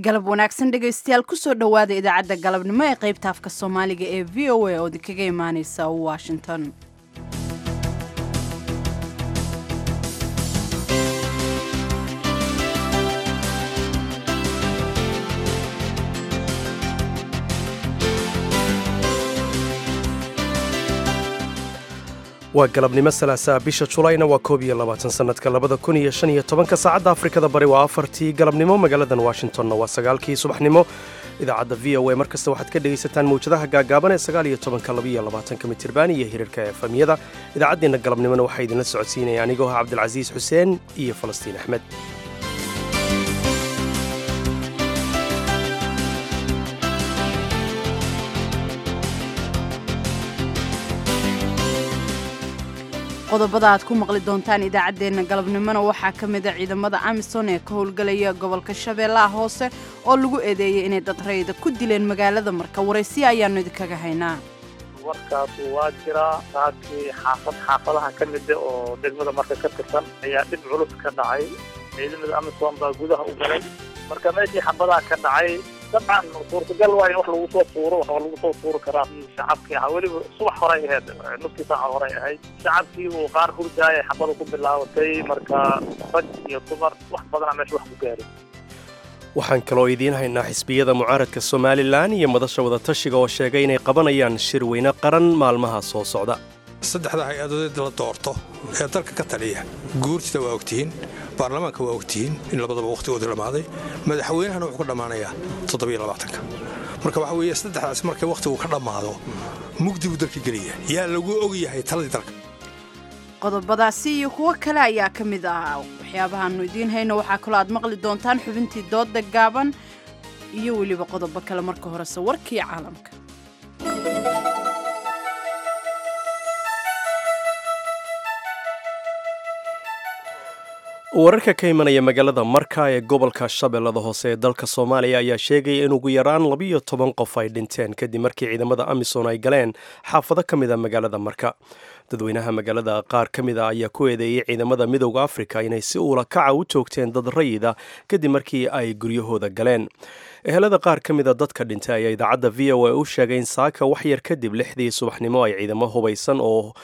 galab wanaagsan dhegaystayaal kusoo dhowaada idaacadda galabnimo ee qaybta afka soomaaliga ee v o a oo idinkaga imaaneysa washington waa galabnimo salaasaa bisha julayna waa koob iyo labaatan sannadka labada kun iyo shan iyo tobanka saacadda afrikada bari waa afartii galabnimo magaaladan washingtonna waa sagaalkii subaxnimo idaacadda v o a mar kasta waxaad ka dhegaysataan mawjadaha gaagaaban ee sagaal iyo tobanka labaiyo labaatanka mitirban iyo hirarka efamyada idaacaddeenna galabnimona waxaa idinla socodsiinaya anigoo ah cabdilcasiis xuseen iyo falastiin axmed qodobada aad ku maqli doontaan idaacaddeenna galabnimona waxaa ka mid a ciidamada amisom ee ka howlgelaya gobolka shabeellaha hoose oo lagu eedeeyey inay dad rayda ku dileen magaalada marka waraysiya ayaannu idinkaga haynaa warkaas waa jiraa saakii xaafad xaafadaha ka mida oo degmada marka ka tirsan ayaa dhib culus ka dhacay ciidamada amisom baa gudaha u galay marka meeshii xabadaha ka dhacay dabcan suurtagal waa in wax lagu soo tuuro wax lagu soo tuuri karaa shacabkii ahaa weliba subax horay ahayd nuftii saaca horay ahayd shacabkii uu qaar hurdaaya xabada ku bilaabatay marka rag iyo dumar wax badana meesha wax ku gaaray waxaan kaloo idiin haynaa xisbiyada mucaaradka somalilan iyo madasha wadatashiga oo sheegay inay qabanayaan shir weyne qaran maalmaha soo socda saddexda hay-adood la doorto ee dalka ka taliya guurtida waa ogtihiin baarlamaanka waa ogtihiin in labadaba wakhtigooda dhammaaday madaxweynahana wuxuu ka dhammaanayaa toddobaatanka marka waxa weeye saddexdaas markay wakhtigu ka dhammaado mugdi buu dalka gelaya yaa lagu og yahay taladii dalka qodobadaasi iyo kuwo kale ayaa ka mid ah waxyaabahaannu idiin hayno waxaa kaloo aad maqli doontaan xubintii dooda gaaban iyo weliba qodobo kale marka horese warkii caalamka wararka ka imanaya magaalada marka ee gobolka shabeellada hoose ee dalka soomaaliya ayaa sheegaya in ugu yaraan labiyo toban qof ay dhinteen kadib markii ciidamada amisom ay galeen xaafado ka mid a magaalada marka dadweynaha magaalada qaar ka mid a ayaa ku eedeeyey ciidamada midowda afrika inay si uula kaca u toogteen dad rayida kadib markii ay guryahooda galeen ehelada qaar ka mida dadka dhintay ayaa idaacadda v o a u sheegay in saaka waxyar kadib lixdii subaxnimo ay ciidamo hubaysan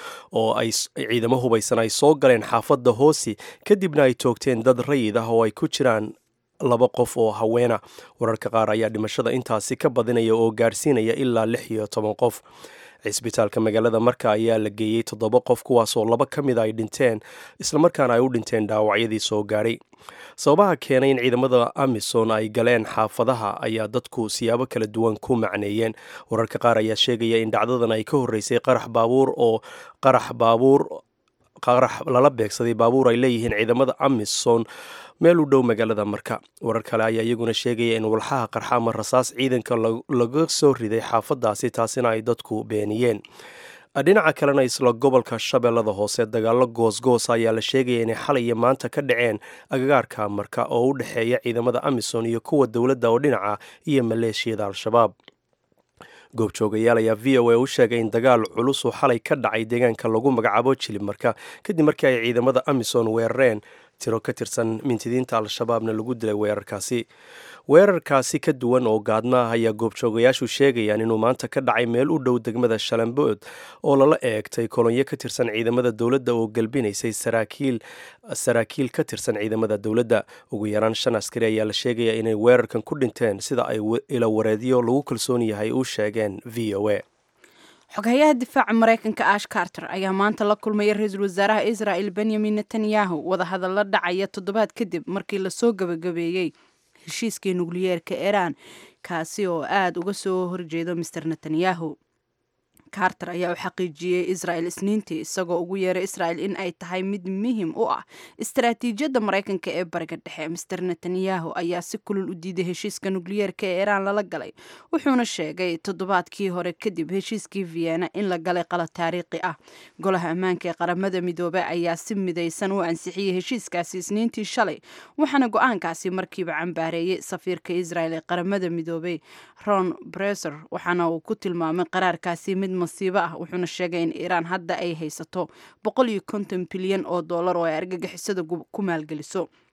oo ay ciidamo hubaysan ay soo galeen xaafadda hoosi kadibna ay toogteen dad rayid ah oo ay ku jiraan laba qof oo haweena wararka qaar ayaa dhimashada intaasi ka badinaya oo gaarsiinaya ilaa lix iyo toban qof cisbitaalka magaalada marka ayaa la geeyey toddoba qof kuwaasoo laba ka mida ay dhinteen islamarkaana ay u dhinteen dhaawacyadii soo gaadhay sababaha keenay in ciidamada amison ay galeen xaafadaha ayaa dadku siyaabo kala duwan ku macneeyeen wararka qaar ayaa sheegaya in dhacdadan ay ka horreysay qarax baabuur oo qarax baabuur qarax lala beegsaday baabuur ay leeyihiin ciidamada amison meel u dhow magaalada marka warar kale ayaa iyaguna sheegaya in walxaha qarxa ama rasaas ciidanka laga soo riday xaafadaasi taasina ay dadku beeniyeen dhinaca kalena isla gobolka shabeellada hoose dagaallo goosgoos ayaa la sheegaya inay xalay iyo maanta ka dhaceen agagaarka marka oo u dhexeeya ciidamada amison iyo kuwa dowladda oo dhinaca iyo maleeshiyada al-shabaab goobjoogayaal ayaa v o a u sheegay in dagaal culus uu xalay ka dhacay deegaanka lagu magacaabo jilib marka kadib markii ay ciidamada amison weerareen tiro ka tirsan mintidiinta al-shabaabna lagu dilay weerarkaasi weerarkaasi ka duwan oo gaadma ah ayaa goobjoogayaashu sheegayaan inuu maanta ka dhacay meel u dhow degmada shalambood oo lala eegtay kolonyo ka tirsan ciidamada dowladda oo galbinaysay saraakiil saraakiil ka tirsan ciidamada dowladda ugu yaraan shan askari ayaa la sheegaya inay weerarkan ku dhinteen sida ay ila wareedyo lagu kalsoon yahay u sheegeen v o a xoghayaha difaaca maraykanka ash carter ayaa maanta la kulmaya ra-iisul wasaaraha israa'el benyamin netanyahu wadahadalla dhacaya toddobaad kadib markii lasoo gabagabeeyey heshiiskii nukliyeerka iiraan kaasi oo aada uga soo horjeedo master netanyahu carter ayaa u xaqiijiyey israel isniintii isagoo ugu yeeray israel in ay tahay mid muhim u ah istaraatiijiyadda maraykanka ee bariga dhexe master netanyahu ayaa si kulul u diiday heshiiska nukliyeerka ee iiraan lala galay wuxuuna sheegay toddobaadkii hore kadib heshiiskii vienna in la galay qalad taariikhi ah golaha ammaanka ee qaramada midoobey ayaa si midaysan u ansixiyey heshiiskaasi isniintii shalay waxaana go-aankaasi markiiba cambaareeyey safiirka israel ee qaramada midoobey ron breser waxaana uu ku tilmaamay qaraarkaasi mid masiibo ah wuxuuna sheegay in iiraan hadda ay haysato boqol iyo konton bilyan oo dollar oo ay argagixisada ku maalgeliso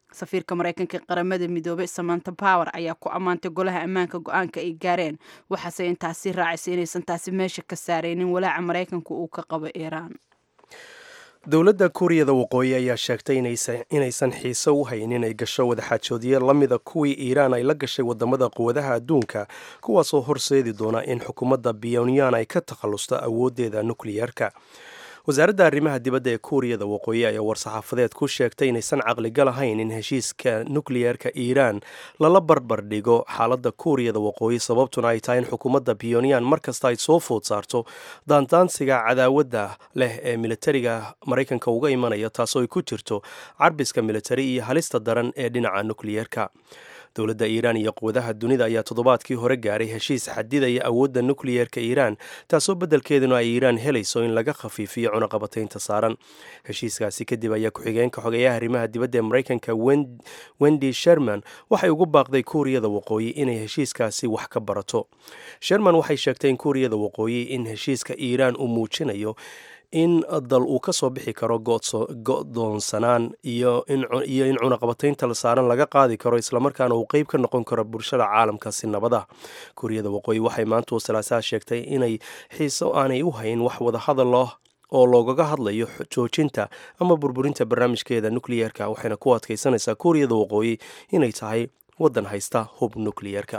safiirka maraykanka ee qaramada midoobay samanta power ayaa ku ammaantay golaha ammaanka go-aanka ay gaareen waxaase intaasi raacisay inaysan taasi meesha ka saaraynin walaaca maraykanka uu ka qabo iiraan dowladda kuuriyada waqooyi ayaa sheegtay inaysan xiise u hayn inay gasho wadaxaajoodye la mida kuwii iiraan ay la gashay wadamada quwadaha adduunka kuwaasoo horseedi doona in xukuumadda pyonyan ay ka takhallusto awooddeeda nukliyeerka wasaaradda arrimaha dibadda ee kuuriyada waqooyi ayaa war-saxaafadeed ku sheegtay inaysan caqligal ahayn in heshiiska nukliyeerka iiraan lala barbar dhigo xaaladda kuuriyada waqooyi sababtuna ay tahay in xukuumadda pyonyan markasta ay soo food saarto daandaansiga cadaawadda leh ee militariga maraykanka uga imanaya taasoo ay ku jirto carbiska militari iyo halista daran ee dhinaca nukliyeerka dowladda iiraan iyo quwadaha dunida ayaa toddobaadkii hore gaaray heshiis xadidaya awoodda nukliyeerka iiraan taasoo beddelkeeduna ay iiraan helayso in laga khafiifiyo cunaqabataynta saaran heshiiskaasi kadib ayaa ku-xigeenka xogeeyaha arrimaha dibadda ee maraykanka wendy sherman waxay ugu baaqday kuuriyada waqooyi inay heshiiskaasi wax ka barato sherman waxay sheegtay in kuuriyada waqooyi in heshiiska iiraan uu muujinayo in dal uu ka soo bixi karo go-doonsanaan iyo in cunaqabataynta saaran laga qaadi karo islamarkaana uu qeyb ka noqon karo bulshada caalamka si nabada kuuriyada waqooyi waxay maanta salaasaha sheegtay inay xiiso aanay u hayn wax wadahadal oo loogaga hadlayo joojinta ama burburinta barnaamijkeeda nukliyeerka waxayna ku adkaysanaysaa kuuriyada waqooyi inay tahay waddan haysta hub nukliyeerka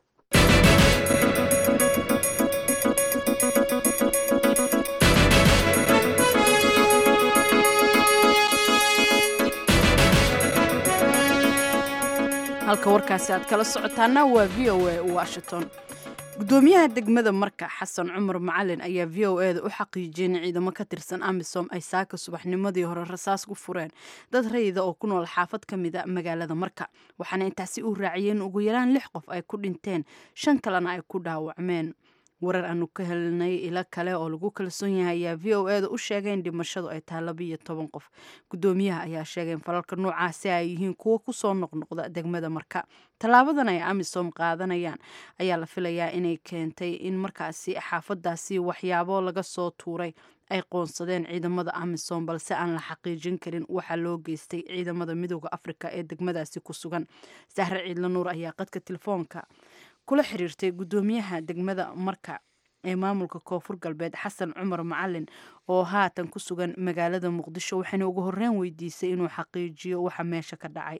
halka warkaasi aad kala socotaana waa v o a washington gudoomiyaha degmada marka xasan cumar macalin ayaa v o e da u xaqiijiyay in ciidamo ka tirsan amisom ay saaka subaxnimadii hore rasaas ku fureen dad rayida oo ku nool xaafad ka mid a magaalada marka waxaana intaasi uu raaciyeen ugu yaraan lix qof ay ku dhinteen shan kalena ay ku dhaawacmeen warar aanu ka helnay ilo kale oo lagu kalsoon yahay ayaa v o e da u sheegay in dhimashadu ay tahay labiiyo toban qof gudoomiyaha ayaa sheegay in falalka noocaasi ay yihiin kuwo kusoo noqnoqda degmada marka tallaabadan ay amisom qaadanayaan ayaa la filayaa inay keentay in markaasi xaafadaasi waxyaabo laga soo tuuray ay qoonsadeen ciidamada amisom balse aan la xaqiijin karin waxaa loo geystay ciidamada midooda afrika ee degmadaasi ku sugan sahre ciidla nuur ayaa qadka telefoonka kula xiriirtay gudoomiyaha degmada marka ee maamulka koonfur galbeed xasan cumar macalin oo haatan ku sugan magaalada muqdisho waxayna ugu horreyn weydiisay inuu xaqiijiyo waxa meesha ka dhacay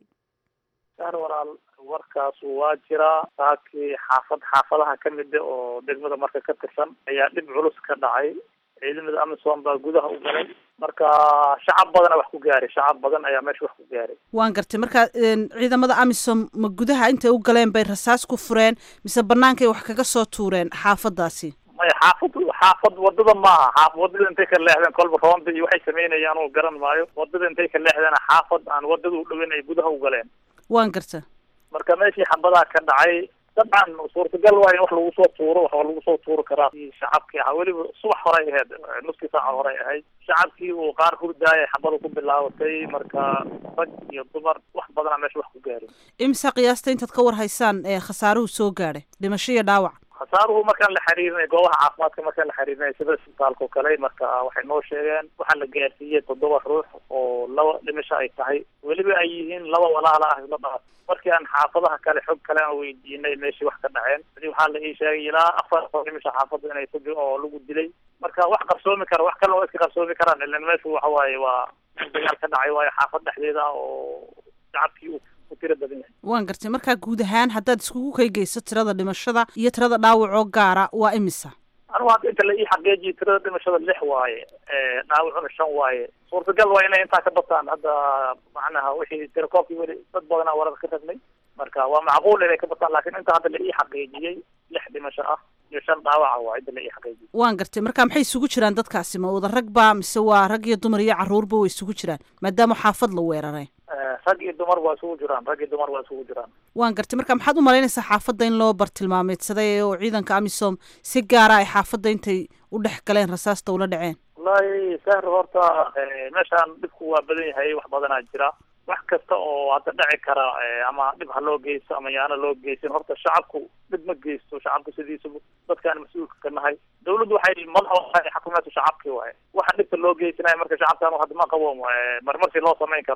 saar walaal warkaas waa jiraa saakii xaafad xaafadaha ka mida oo degmada marka ka tirsan ayaa dhib culus ka dhacay ciidamada amisom baa gudaha u galay marka shacab badana wax ku gaaray shacab badan ayaa meesha wax ku gaaray waan gartay marka ciidamada amisom ma gudaha intay u galeen bay rasaas ku fureen mise bannaankay wax kaga soo tuureen xaafadaasi maya xaafad xaafad wadada maaha xaaf wadada intay ka leexdeen kolba roonda iyo waxay sameynayaan oo garan maayo wadada intay ka leexdeen xaafad aan wadada u dhoweyn ay gudaha u galeen waan garta marka meeshii xabadaa ka dhacay dabcan suurtagal waa in wax lagu soo tuuro wax lagu soo tuuri karaa shacabkii ahaa weliba subax horay ahayd nuskii saaca horay ahayd shacabkii uu qaar hurdaayay xabada ku bilaabatay marka rag iyo dumar wax badana meesha wax ku gaarin imisa qiyaasta intaad ka war haysaan ee khasaaruhu soo gaadhay dhimasho iyo dhaawac khasaaruhu markaan la xiriirinay goobaha caafimaadka markaan la xiriirinay sida isbitaalka oo kale marka waxay noo sheegeen waxaa la gaarsiiyey toddoba ruux oo laba dhimasho ay tahay weliba ay yihiin laba walaala ah isla dhaaf markii aan xaafadaha kale xog kale aan weydiinay meeshii wax ka dhaceen adi waxaa la ii sheegay ilaa afar oo dhimasho xaafada inay ku oo lagu dilay marka wax qarsoomi kara wax kale oo iska qarsoomi karaan ilan meeshu waxa waaye waa dagaal ka dhacay waayo xaafad dhexdeeda ah oo shacabkii uu ku tiro badan yahay waan gartay markaa guud ahaan haddaad iskugu kaygeyso tirada dhimashada iyo tirada dhaawacoo gaara waa imisa anigu hadda inta la ii xaqiijiyo tirada dhimashada lix waaye dhaawacuna shan waaye suurtagal waa inay intaa ka bataan hadda macnaha wixii tirakoobkii weli dad badanaa warar ka ragnay marka waa macquul inay ka bataan laakiin inta hadda la ii xaqiijiyey lix dhimasho ah iyo shan dhaawaca waa cidda la ii xaqiijiyey waan gartay marka maxay isugu jiraan dadkaasi ma wada rag ba mise waa rag iyo dumar iyo carruurba way isugu jiraan maadaama xaafad la weeraray rag iyo dumar waa isugu jiraan rag iyo dumar waa isugu jiraan waan gartay marka maxaad u malaynaysaa xaafadda in loo bartilmaameedsaday oo ciidanka amisom si gaara ay xaafadda intay u dhex galeen rasaasta ula dhaceen wallahi sahri horta meeshaan dhibku waa badan yahay wax badanaa jira wax kasta oo hadda dhaci kara ama dhib ha loo geysto ama yaana loo geysan horta shacabku dhib ma geysto shacabku sidiisaba dadkaan mas-uulka ka nahay dawladdu waxay madaxa xakumeetu shacabkii waaye waxa dhibta loo geysanaya marka shacabkaan hadda ma qabo marmarsi loo samayn karo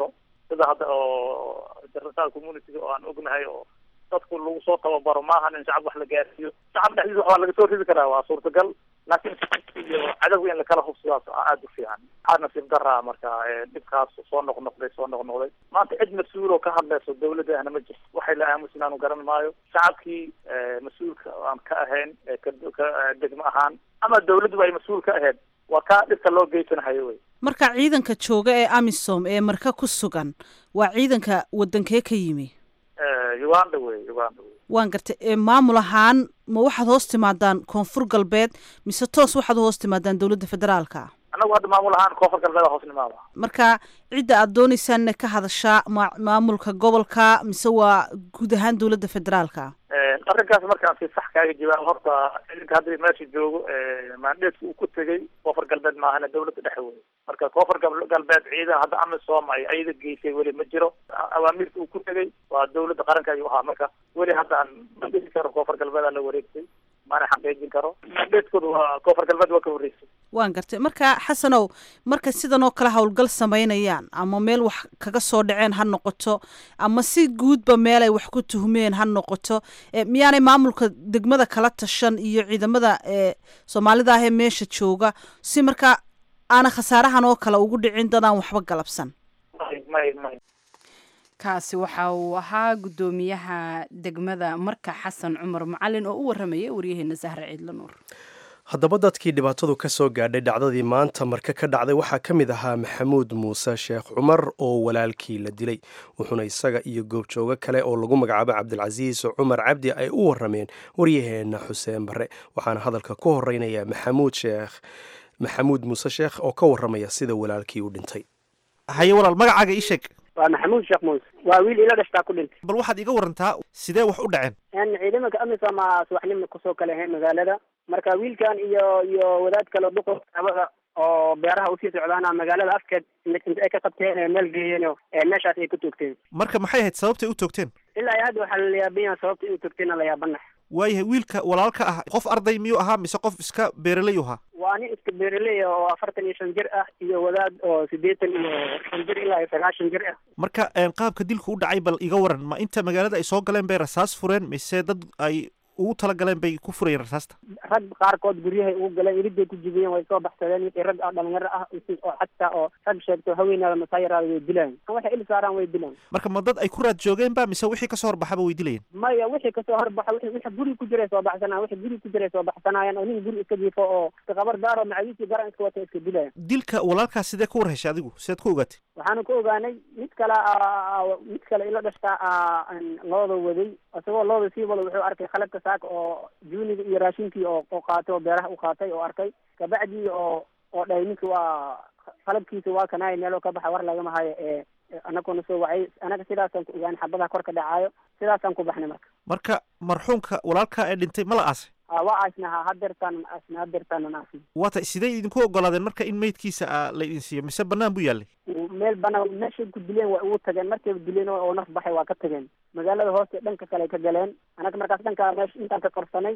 sida hadda oo international community oo aan ognahay oo dadku lagu soo tababaro maahan in shacab wax la gaarsiiyo shacab dhexdiisa wax waa laga soo ridi karaa waa suurtagal laakiin iyo cadowga in lakala hubsidaas aada u fiican waxaa nasiib daraa marka dhibkaas soo noqnoqday soo noqnoqday maanta cid mas-uul oo ka hadlayso dawladda ahna ma jirto waxay la aamusin aanu garan maayo shacabkii mas-uulka aan ka ahayn ka degmo ahaan ama dawladduba ay mas-uul ka ahayd waa kaa dhibka loo geysanahayo wey marka ciidanka jooga ee amisom ee marka ku sugan waa ciidanka wadankee ka yimi uganda wey uganda wey waan gartay maamul ahaan ma waxaad hoos timaadaan koonfur galbeed mise toos waxaad u hoos timaadaan dowladda federaalka annagu hadda maamul ahaan koonfur galbeed hoos nimaada marka cidda aad dooneysaan ka hadashaa ma maamulka gobolka mise waa guud ahaan dowladda federaalka arrinkaas markaan si sax kaaga jawaabo horta ciidanka hadda meesha joogo maandheedka uu ku tegey koonfur galbeed maahana dawladda dhexe wey marka koonfur galbeed ciidan hadda amisom ay ayada geysay weli ma jiro awaamirta uu ku tegey waa dawladda qaranka ayuu ahaa marka weli haddaan ma dhihi karo koonfur galbeed aa la wareegtay maana xaqiijin karo maandheedkooda waa koonfur galbeed waa ka horreysay waan gartay marka xasanow marka sidan oo kale howlgal samaynayaan ama meel wax kaga soo dhaceen ha noqoto ama si guudba meel ay wax ku tuhmeen ha noqoto miyaanay maamulka degmada kala tashan iyo ciidamada soomaalida ahee meesha jooga si marka aana khasaarahan oo kale ugu dhicin dadaan waxba galabsan may may kaasi waxa uu ahaa guddoomiyaha degmada marka xasan cumar macalin oo u waramayay waryaheena sahre ciidla nuur haddaba dadkii dhibaatadu ka soo gaadhay dhacdadii maanta marka ka dhacday waxaa ka mid ahaa maxamuud muuse sheekh cumar oo walaalkii la dilay wuxuuna isaga iyo goobjoogo kale oo lagu magacaabo cabdilcasiis cumar cabdi ay u warameen waryaheenna xuseen barre waxaana hadalka ku horeynaya maxamuud sheekh maxamuud muuse sheekh oo ka waramaya sida walaalkii u dhintay haye walaal magacaaga ii sheeg waa maxamuud sheekh muuse waa wiil ila dhashtaa ku dhintay bal waxaad iga warantaa sidee wax u dhaceen ciidamanka amisom a subaxnimo kusoo kala ahayn magaalada marka wiilkan iyo iyo wadaad kale duqo abada oo beeraha usii socdaana magaalada afkeed inta ay ka qabteen ee meel geeyeen oo meeshaas ay ku toogteen marka maxay ahayd sababtay u toogteen ilaa hadda waxaa la yaabanya sababta inuu toogteena la yaabanax waayahay wiilka walaalka ah qof arday miyuu ahaa mise qof iska beeraley ahaa waa nin iska beeraley oo afartan iyo shan jir ah iyo wadaad oo siddeetan iyo shan jir ilaa iyo sagaashan jir ah marka qaabka dilku u dhacay bal iga waran ma inta magaalada ay soo galeen bay rasaas fureen mise dad ay ugu talagaleen bay ku furayeen rasaasta rag qaarkood guryahay ugu galeen iriday ku jibiyeen way soo baxsadeen wixii rag ah dhalinyaro ah oo xataa oo rag sheegto haweenaada masaayaraada way dilaan waxay il saaraan way dilaan marka ma dad ay ku raad joogeen ba mise wixii kasoo horbaxaba way dilayeen maya wixii kasoo horbaxa wixii wixii guri ku jiray soo baxsanaa wixii guri ku jiray soo baxsanaayeen oo nin guri iska jiifo oo iska qabar daaro macawiisii garan iska wata iska dilayan dilka walaalkaas sidee ku war heshay adigu sideed ku ogaatay waxaanu ku ogaanay mid kale mid kale ila dhashtaa looda waday isagoo looda sii wada wuxuu arkay khalabka saaka oo juuniga iyo raashinkii oo oo qaatay oo beeraha u qaatay oo arkay kabacdii oo oo dhahay ninka waa qalabkiisa waa kanaaya meeloo ka baxa war lagama hayo ee anaguna soo wacay anaga sidaasaan ku ogaanay xabadaha kor ka dhacaayo sidaasaan ku baxnay marka marka marxuumka walaalka ee dhintay ma la aasay waa aasnaha hadeertaan aasna hadeertaan aasna waa tay sidee idinku ogolaadeen marka in meydkiisa la idin siiyo mise banaan buu yaallay meel banaan meeshay ku dileen way ugu tageen markayba dileen oo naf baxay waa ka tageen magaalada hooste dhanka kale ay ka galeen anaga markaas dhanka meesha intaan ka qarsanay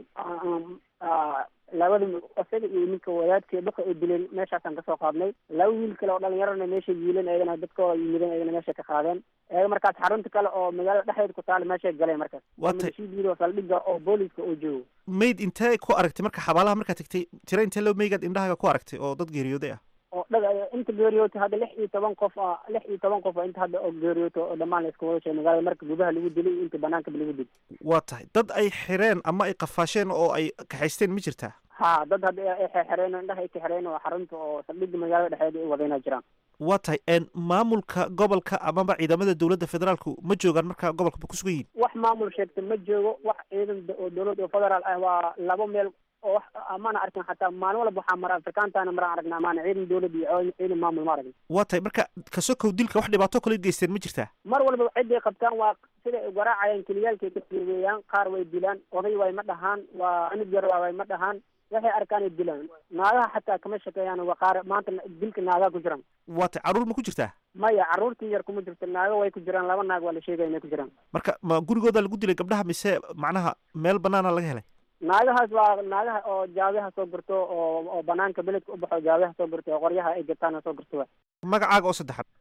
labada isaga iyo ninka wadaadkii dhuka ay dileen meeshaasaan kasoo qaadnay laba wiil kale oo dhalinyarona meeshay yiileen eegana dadkoo yimideen eegana meeshay ka qaadeen eega markaas xarunta kale oo magaalada dhexdeeda ku taala meeshay galeen markaas waa tay shiidiiro saldhiga oo booliska oo joogo mayd intee ku aragtay marka xabaalaha markaad tagtay tira intee loo meygaad indhahaaga ku aragtay oo dad geeriyooday ah oo dhag inta geeriyoota hadda lix iyo toban qof a lix iyo toban qof inta hadda oo geeriyooto oo dhammaan la iska wada sheegay magaalada marka gudaha lagu dilay iyo inta banaanka lagu dilay waa tahay dad ay xireen ama ay qafaasheen oo ay kaxaysteen ma jirtaa ha dad hadda ay xereen indhaha ay ka xereen oo xarunta oo saldhiga magaalada dhexdeeda ay wadayna jiraan waa tahay maamulka gobolka amaba ciidamada dowladda federaalku ma joogaan marka gobolka ku sugan yihin wax maamul sheegta ma joogo wax ciidan oo dowlad oo federaal ah waa labo meel oo wax amaana arkin xataa maalin walba waxaa mara afrikaantaana maraan aragna amaana ciidan dowlad iyo ciidan maamul ma aragna waa tahay marka kasokow dilka wax dhibaato kale geysteen ma jirtaa mar walba ciday qabtaan waa siday u garaacayaan keliyaalkay ka fiirweeyaan qaar way dilaan oday way ma dhahaan waa anug yar way ma dhahaan waxay arkaan ay dilaan naagaha xataa kama shakeeyaan waa qaar maanta dilka naagaha ku jiraan waa tay carruur ma ku jirtaa maya carruurtii yar kuma jirto naago way ku jiraan laba naag waa la sheegaya inay ku jiraan marka ma gurigooda lagu dilay gabdhaha mise macnaha meel banaana laga helay naagahaas waa naagaha oo jaabiha soo gurto oo oo banaanka beledka u baxo jaabiha soo gurto oo qoryaha ay gataan soo gurto wa magacaaga oo saddexaad magacayga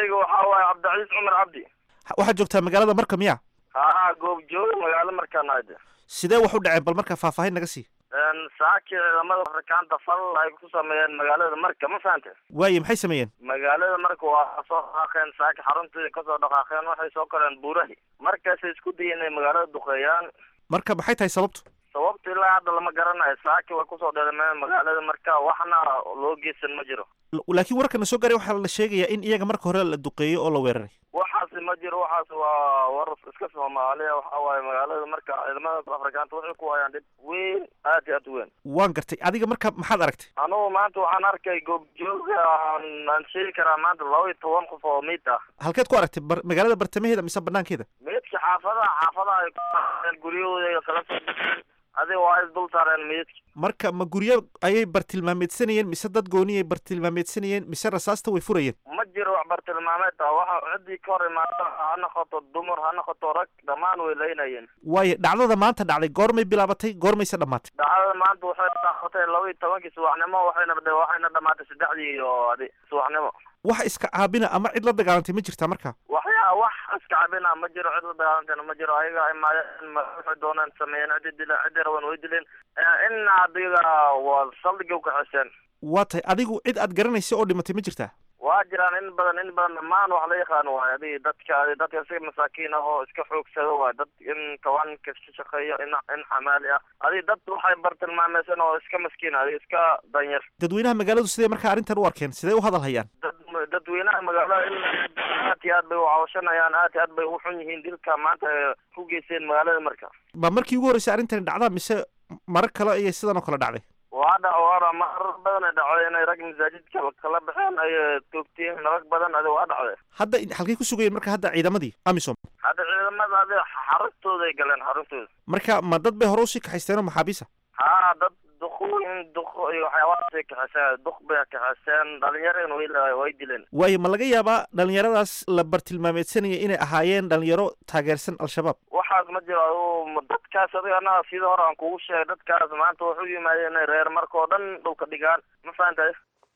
magacayga waxaa waaye cabdicasiis cumar cabdi waxaad joogtaa magaalada marka miya haa goobjooga magaalo markaan ahde sidee wax u dhaceen bal marka faahfaahin naga sii saaki ciidamada afrikaanta fal ay ku sameeyeen magaalada marka ma fahante waaye maxay sameeyeen magaalada marka waa soo dhaqaaqeen saaki xaruntii kasoo dhaqaaqeen waxay soo koreen buurahi markaasay isku dayeen inay magaalada duqeeyaan marka maxay tahay sababtu sababta ilaa hadda lama garanayo saaki way kusoo dheelameen magaalada marka waxna loo geysan ma jiro laakiin warkana soo gaaray waxaa la sheegayaa in iyaga marka hore la duqeeyo oo la weeraray waxaasi ma jiro waxaas waa war iska soomaaliya waxa waaye magaalada marka ciidamada afrikaanta waxay ku hayaan dhib weyn aad iyo aad u weyn waan gartay adiga marka maxaad aragtay anugu maanta waxaan arkay goobjooga aan sheegi karaa maanta laba iyo toban qof oo miid ah halkeed ku aragtay bar magaalada bartamaheeda mise banaankeeda meydka xaafadaha xaafadaha ay ku guryahooda kala soo baxeen adiga waa is dul saareen meydka marka ma guryo ayay bartilmaameedsanayeen mise dad gooniyay bartilmaameedsanayeen mise rasaasta way furayeen ma jiro wax bartilmaameed ah waxa ciddii ka hor imaada ha noqoto dumar ha noqoto rag dhammaan way laynayeen waayo dhacdada maanta dhacday goormay bilaabatay goormayse dhammaatay dhacdada maanta waxay dhaafatay laba iyo tobankii subaxnimo waxayna waxayna dhamaatay saddexdii iyo adi subaxnimo wax iska caabina ama cid la dagaalantay ma jirtaa marka waxyaa wax iska cabina ma jiro cid la dagaalantayna ma jiro ayaga imaadeen waxay dooneen sameeyeen ciddi dileen ciddi raban way dileen in adiga waa saldhiga u kaxiseen waa tahay adigu cid aad garanaysa oo dhimatay ma jirtaa waa jiraan in badan in badan dhammaan wax la yaqaano waay adi dadka adi dadka iska masaakiin ah oo iska xoogsado waay dad in kawaanka ka shaqeeyo in in xamaali ah adi dad waxay bartilmaameysan oo iska maskiin adi iska danyar dadweynaha magaaladu sidee markaa arrintan u arkeen sidee u hadal hayaan dad dadweynaha magaalada in aad iyo aad bay u cawashanayaan aad iyo aad bay u xun yihiin dilka maanta ay ku geysteen magaalada marka ma markii ugu horreysay arrintani dhacdaa mise marar kale ayay sidan oo kale dhacday waa dha waana marar badan ay dhacday inay rag masaajidka kala baxeen ay toogteen rag badan adi waa dhacday hadda halkay ku sugayeen marka hadda ciidamadii amisom hadda ciidamada adi xaruntooday galeen xaruntooda marka ma dad bay hore usii kaxaysteenoo maxaabiisa haa dad duqooyin duq iyo waxyaabahaasay kaxeyseen duq bay kaxeyseen dhalinyareen way way dileen waayo ma laga yaabaa dhalinyaradaas la bartilmaameedsanaya inay ahaayeen dhalinyaro taageersan al-shabaab waxaas ma jiro adu dadkaas adigana sida hore aan kugu sheegay dadkaas maanta wuxuu yimaadeen inay reer markao dhan dhulka dhigaan ma fahantay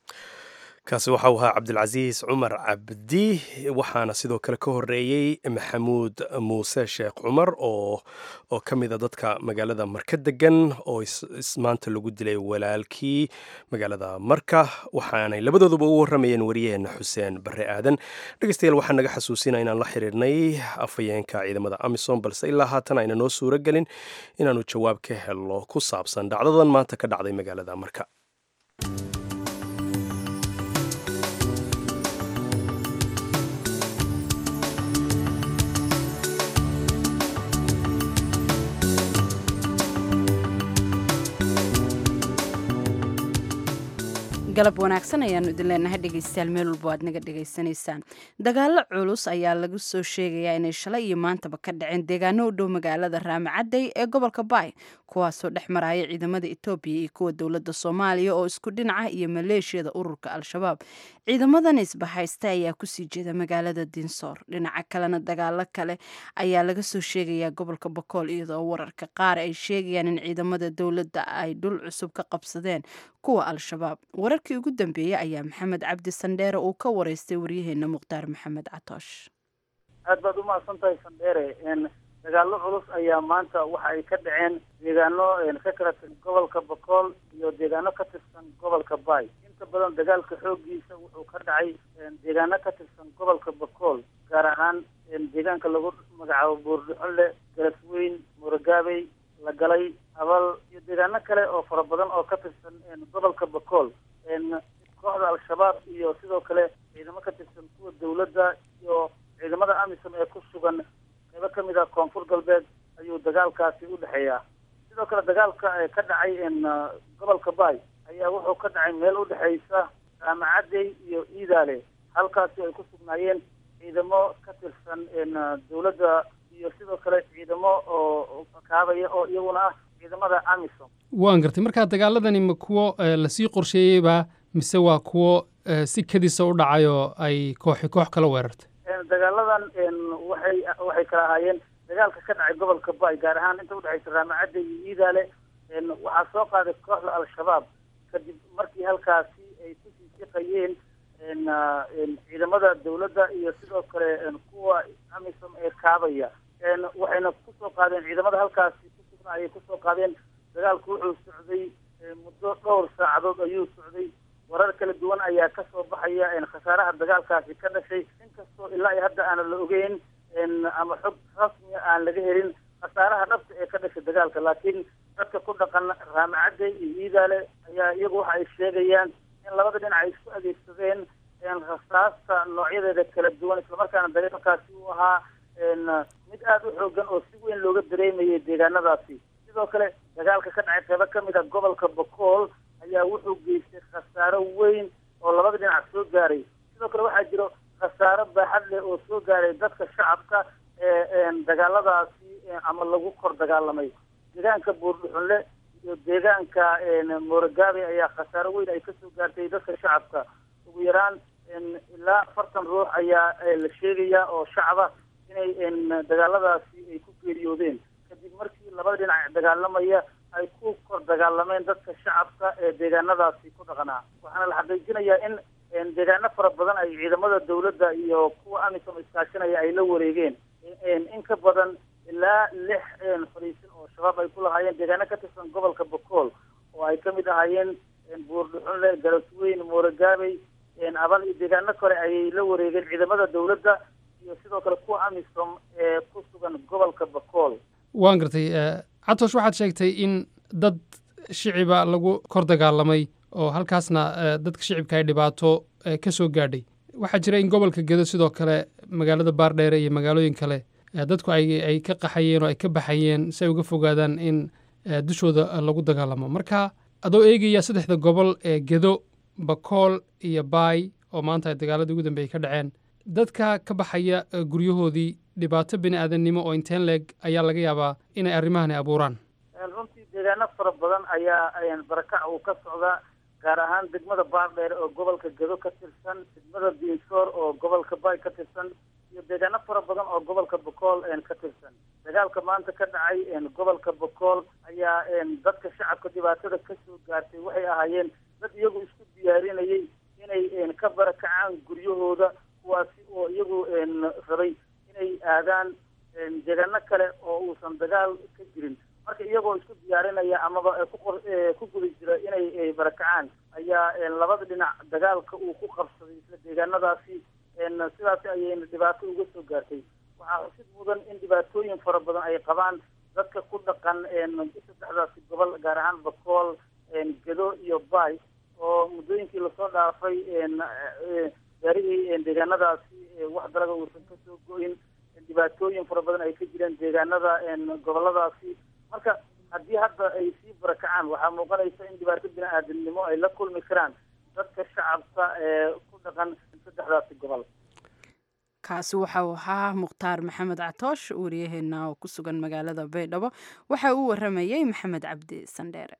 kaasi waxa uu ahaa cabdilcasiis cumar cabdi waxaana sidoo kale ka horeeyey maxamuud muuse sheekh cumar oo oo ka mida dadka magaalada marka degan oo maanta lagu dilay walaalkii magaalada marka waxaanay labadooduba u waramayeen wariyaheena xuseen bare aadan dhegeystayaal waxaa naga xasuusina inaan la xiriirnay afhayeenka ciidamada amisom balse ilaa haatan ayna noo suuro gelin inaanu jawaab ka helno ku saabsan dhacdadan maanta ka dhacday magaalada marka galab wanaagsan ayaanu idin leenahay dhegeystayaal meel walbo aad naga dhegaysanaysaan dagaalo culus ayaa lagu soo sheegayaa inay shalay iyo maantaba ka dhaceen deegaano u dhow magaalada raamacadey ee gobolka baay kuwaasoo dhex maraya ciidamada etoobiya iyo kuwa dowladda soomaaliya oo isku dhinaca iyo maleeshiyada ururka al-shabaab ciidamadan isbahaysta ayaa kusii jeeda magaalada dinsoor dhinaca kalena dagaalo kale ayaa laga soo sheegayaa gobolka bakool iyadoo wararka qaar ay sheegayaan in ciidamada dowladda ay dhul cusub ka qabsadeen kuwa al-shabaab wararkii ugu dambeeyey ayaa maxamed cabdi sandheere uu ka wareystay waryaheena mukhtaar maxamed catoosh aad baad u mahadsan tahay sandheere dagaallo culus ayaa maanta waxa ay ka dhaceen deegaano ka kala tirsan gobolka bakool iyo deegaano ka tirsan gobolka baay inta badan dagaalka xoogiisa wuxuu ka dhacay deegaano ka tirsan gobolka bakool gaar ahaan deegaanka lagu magacaabo buurdhuxunle galasweyn muragaabey la galay abal iyo deegaano kale oo fara badan oo ka tirsan gobolka bakool kooxda al-shabaab iyo sidoo kale ciidamo ka tirsan kuwa dowladda iyo ciidamada amisom ee ku sugan qaybo ka mid ah koonfur galbeed ayuu dagaalkaasi u dhexeeyaa sidoo kale dagaalka ka dhacay gobolka baay ayaa wuxuu ka dhacay meel u dhexeysa raamacadey iyo iidaale halkaasi ay ku sugnaayeen ciidamo ka tirsan dowladda iyo sidoo kale ciidamo oo kaabaya oo iyaguna ah ciidamada amisom waan gartay markaa dagaaladani ma kuwo lasii qorsheeyeyba mise waa kuwo si kadisa u dhacay oo ay kooxi koox kala weerartay dagaaladan waxay waxay kala ahaayeen dagaalka ka dhacay gobolka baay gaar ahaan inta udhexaysa raamacadda iyo iidaale waxaa soo qaaday kooxda al-shabaab kadib markii halkaasi ay kusii siqayeen ciidamada dawladda iyo sidoo kale kuwa amisom ee kaabaya waxayna kusoo qaadeen ciidamada halkaasi kusugna ayay kusoo qaadeen dagaalku wuxuu socday muddo dhowr saacadood ayuu socday warar kala duwan ayaa kasoo baxaya khasaaraha dagaalkaasi ka dhashay inkastoo ilaa iyo hadda aanan la ogeyn ama xog rasmi aan laga helin khasaaraha dhabta ee ka dhashay dagaalka laakiin dadka ku dhaqan raamacadde iyo iidaale ayaa iyagu waxa ay sheegayaan in labada dhinac ay isku adeegsadeen rasaasta noocyadeeda kala duwan islamarkaana dagaalkaasi uu ahaa mid aada u xoogan oo si weyn looga dareemayay deegaanadaasi sidoo kale dagaalka ka dhacay qeybo kamid a gobolka bakool ayaa wuxuu geystay khasaaro weyn oo labada dhinac soo gaaray sidoo kale waxaa jiro khasaaro baaxad leh oo soo gaaray dadka shacabka ee dagaaladaasi ama lagu kor dagaalamay deegaanka buurdhuxunle iyo deegaanka moorogaabe ayaa khasaaro weyn ay kasoo gaartay dadka shacabka ugu yaraan ilaa afartan ruux ayaa la sheegayaa oo shacaba inay dagaaladaasi ay ku geeriyoodeen kadib markii labada dhinac dagaalamaya ay ku kor dagaalameen dadka shacabka ee deegaanadaasi ku dhaqanaa waxaana la xaqiijinayaa in deegaano fara badan ay ciidamada dawladda iyo kuwa amisom iskaashanaya ay la wareegeen in ka badan ilaa lix fariisin oo shabaab ay ku lahaayeen deegaano ka tirsan gobolka bakool oo ay kamid ahaayeen buurdhuxunle galasweyn moorogaabey abal iyo deegaano kale ayay la wareegeen ciidamada dawladda iyo sidoo kale kuwa amisom ee ku sugan gobolka bakool waan gartay catosh waxaad sheegtay in dad shiciba lagu kor dagaalamay oo halkaasna dadka shicibka ay dhibaato ka soo gaadhay waxaa jira in gobolka gedo sidoo kale magaalada baardheere iyo magaalooyin kale dadku ay ka qaxayeen oo ay ka baxayeen si ay uga fogaadaan in dushooda lagu dagaalamo marka adoo eegaya saddexda gobol ee gedo bakool iyo baay oo maanta ay dagaaladii ugu dambeeyey ka dhaceen dadka ka baxaya guryahoodii dhibaato bini aadamnimo oo inteen leeg ayaa laga yaabaa inay arrimahani abuuraan runtii deegaano fara badan ayaa barakac uu ka socdaa gaar ahaan degmada baardheere oo gobolka gedo ka tirsan degmada diinsoor oo gobolka baay ka tirsan iyo deegaano fara badan oo gobolka bakool ka tirsan dagaalka maanta ka dhacay gobolka bakool ayaa dadka shacabka dhibaatada kasoo gaartay waxay ahaayeen dad iyagu isku diyaarinayay inay ka barakacaan guryahooda kuwaasi oo iyagu rabay inay aadaan deegaano kale oo uusan dagaal ka jirin marka iyagoo isku diyaarinaya amaba ku guda jira inay barakacaan ayaa labada dhinac dagaalka uu ku qabsaday isla deegaanadaasi sidaasi ayayna dhibaato uga soo gaartay waxaa xusid mudan in dhibaatooyin fara badan ay qabaan dadka ku dhaqan saddexdaasi gobol gaar ahaan bakool gedo iyo baay oo muddooyinkii lasoo dhaafay gaarihii deegaanadaasi wax dalaga uusan kasoo go-in dhibaatooyin fara badan ay ka jireen deegaanada goboladaasi marka haddii hadda ay sii barakacaan waxaa muuqanaysa in dhibaato bini aadamnimo ay la kulmi karaan dadka shacabka ee ku dhaqan saddexdaasi gobol kaasi waxa uu ahaa mukhtaar maxamed catoosh wariyaheena oo ku sugan magaalada baydhabo waxa uu waramayey maxamed cabdi sandheere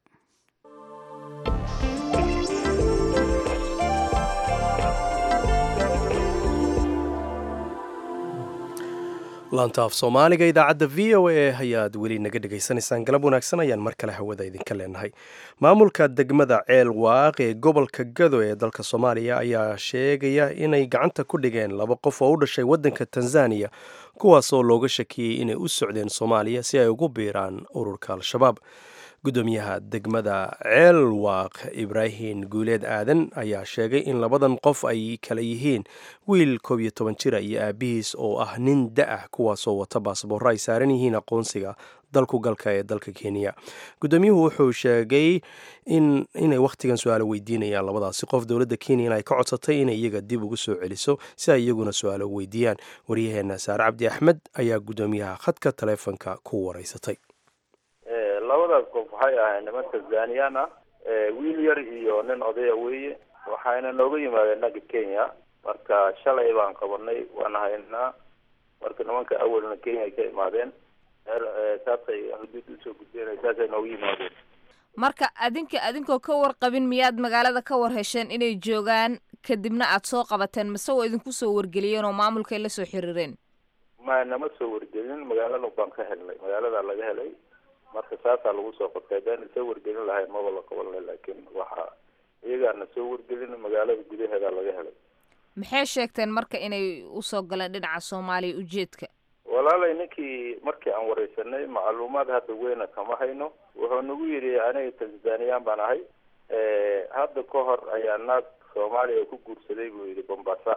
laanta af soomaaliga idaacadda v o a ayaad weli naga dhegaysanaysaan galab wanaagsan ayaan mar kale hawada idinka leenahay maamulka degmada ceel waaq ee gobolka gado ee dalka soomaaliya ayaa sheegaya inay gacanta ku dhigeen laba qof oo u dhashay waddanka tanzaniya kuwaasoo looga shakiyey inay u socdeen soomaaliya si ay ugu biiraan ururka al-shabaab gudoomiyaha degmada ceel waaq ibraahim guuleed aadan ayaa sheegay in labadan qof ay kala yihiin wiil koob iyo toban jira iyo aabihiis oo ah nin da-ah kuwaasoo wata baasboorro ay saaran yihiin aqoonsiga dalku galka ee dalka kenya gudoomiyuhu wuxuu sheegay in inay wakhtigan su-aalo weydiinayaan labadaasi qof dowladda kenya in ay ka codsatay inay iyaga dib ugu soo celiso si ay iyaguna su-aalo weydiiyaan waryaheena saare cabdi axmed ayaa gudoomiyaha khadka taleefonka ku wareysatay labadaas qof waxay ahayd niman tanzaniyaan ah wiil yar iyo nin odaya weeye waxayna nooga yimaadeen dhanka kenya marka shalay baan qabanay waan haynaa marka nimanka awalna kenya ay ka imaadeen saasay xuduud usoo gudbeen saasay nooga yimaadeen marka adinka adinkoo ka warqabin miyaad magaalada ka war hesheen inay joogaan kadibna aad soo qabateen mase oo idinku soo wargeliyeen oo maamulkay la soo xiriireen ma nama soo wargelin magaalada baan ka helnay magaalada laga helay marka saasaa lagu soo qabtay haddaan soo wargelin lahayn maba la qaban lahay laakiin waxa iyagaana soo wargelin magaalada gudaheeda laga helay maxay sheegteen marka inay usoo galeen dhinaca soomaaliya ujeedka walaalay ninkii markii aan wareysanay macluumaad hadda weyna kama hayno wuxuu nagu yidhi aniga tanzaniyaan baan ahay hadda ka hor ayaa naag soomaaliya ku guursaday buu yidhi bombasa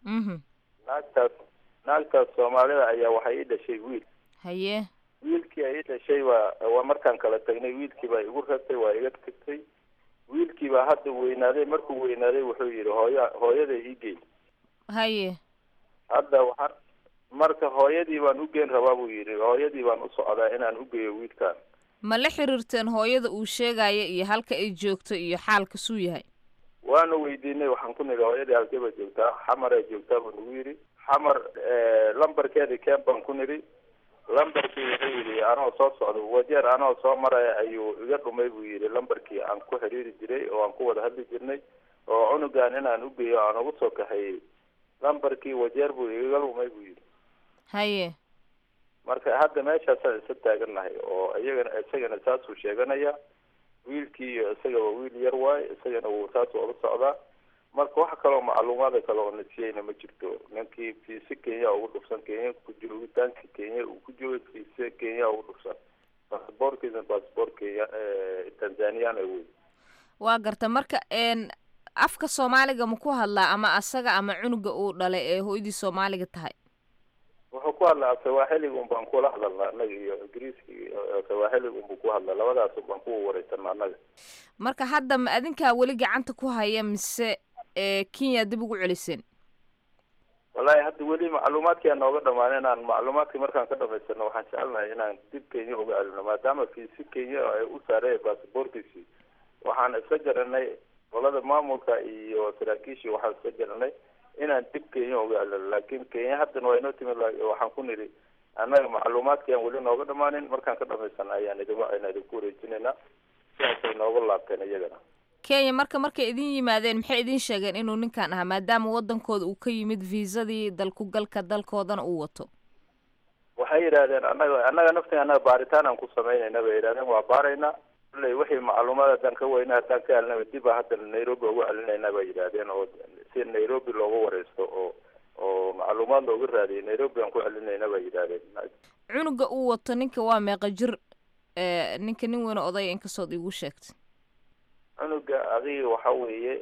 naagtaas naagtaas soomaalida ayaa waxay ii dhashay wiil haye wiilkii ay ii dhashay waa waa markaan kala tagnay wiilkii baa igu ratay waa iga tagtay wiilkii baa hadda weynaaday markuu weynaaday wuxuu yidhi hooya hooyaday ii geey haye hadda waxaan marka hooyadii baan u geen rabaa buu yidhi hooyadii baan u socdaa inaan u geeyo wiilkaan ma la xiriirteen hooyada uu sheegaya iyo halka ay joogto iyo xaalka suu yahay waana weydiinay waxaan ku nidhi hooyadii halkee baa joogtaa xamaray joogtaa buu nagu yidhi xamar lambarkeedii keen baan ku nidhi lambarkii wuxuu yidhi anoo soo socda wajeer anoo soo maraya ayuu iga dhumay buu yidhi lambarkii aan ku xiriiri jiray oo aan ku wada hadli jirnay oo cunugan inaan u geeyo aan ugu soo kaxeeyey lambarkii wajeer buu iga dhumay buu yidhi haye marka hadda meeshaasaan isa taagannahay oo iyagana isagana saasuu sheeganaya wiilkii iyo isagaba wiil yar waaye isagana wuu saas uga socdaa marka wax kaloo macluumaada kale oo nasiyeyna ma jirto ninkii fiise kenya ugu dhufsan kenya ku joogitaanka kenya uu ku joogay fiise kenya ugu dhufsan basaboorkiisna basaboor kenya tanzaniana wey waa garta marka n afka soomaaliga ma ku hadlaa ama asaga ama cunuga uu dhalay ee hooyadii soomaaliga tahay wuxuu ku hadlaa sawaaxiliga un baan kula hadalna annaga iyo ingiriiska iyo sawaaxiliga unbuu ku hadlaa labadaas un baan ku wareysana annaga marka hadda ma adinkaa weli gacanta ku haya mise kenya dib ugu celiseen wallahi hadda weli macluumaadkii aan nooga dhamaan inaan macluumaadkii markaan ka dhamaysano waxaan jecelnahay inaan dib kenya uga celino maadaama fiisi kenya ay u saareen basaboorkiisii waxaan iska garanay qolada maamulka iyo saraakiishii waxaan iska garanay inaan dib kenya uga celino laakiin kenya haddana waa inoo timid waxaan ku nidhi annaga macluumaadkii aan weli nooga dhamaanin markaan ka dhamaysana ayaan idin ayna idinku wareejinaynaa sidaasay nooga laabteen iyagana kenya marka markay idin yimaadeen maxay idin sheegeen inuu ninkan ahaa maadaama wadankooda uu ka yimid viisadii dalkugalka dalkoodana uu wato waxay yidhahdeen annaga annaga naftiga annaga baaritaan aan ku samaynayna bay yidhahdeen waa baaraynaa kulley wixii macluumaad haddaan ka weyna haddaan ka helnaba dib a haddana nairobi ugu celinayna bay yidhahdeen oo si nairobi looga wareysto oo oo macluumaad looga raadiyay nairobi aan ku celinayna bay yidhahdeen cunuga uu wato ninka waa meeqa jir ninka nin weyne odaya inkastood iigu sheegtay cunuga adiga waxa weeye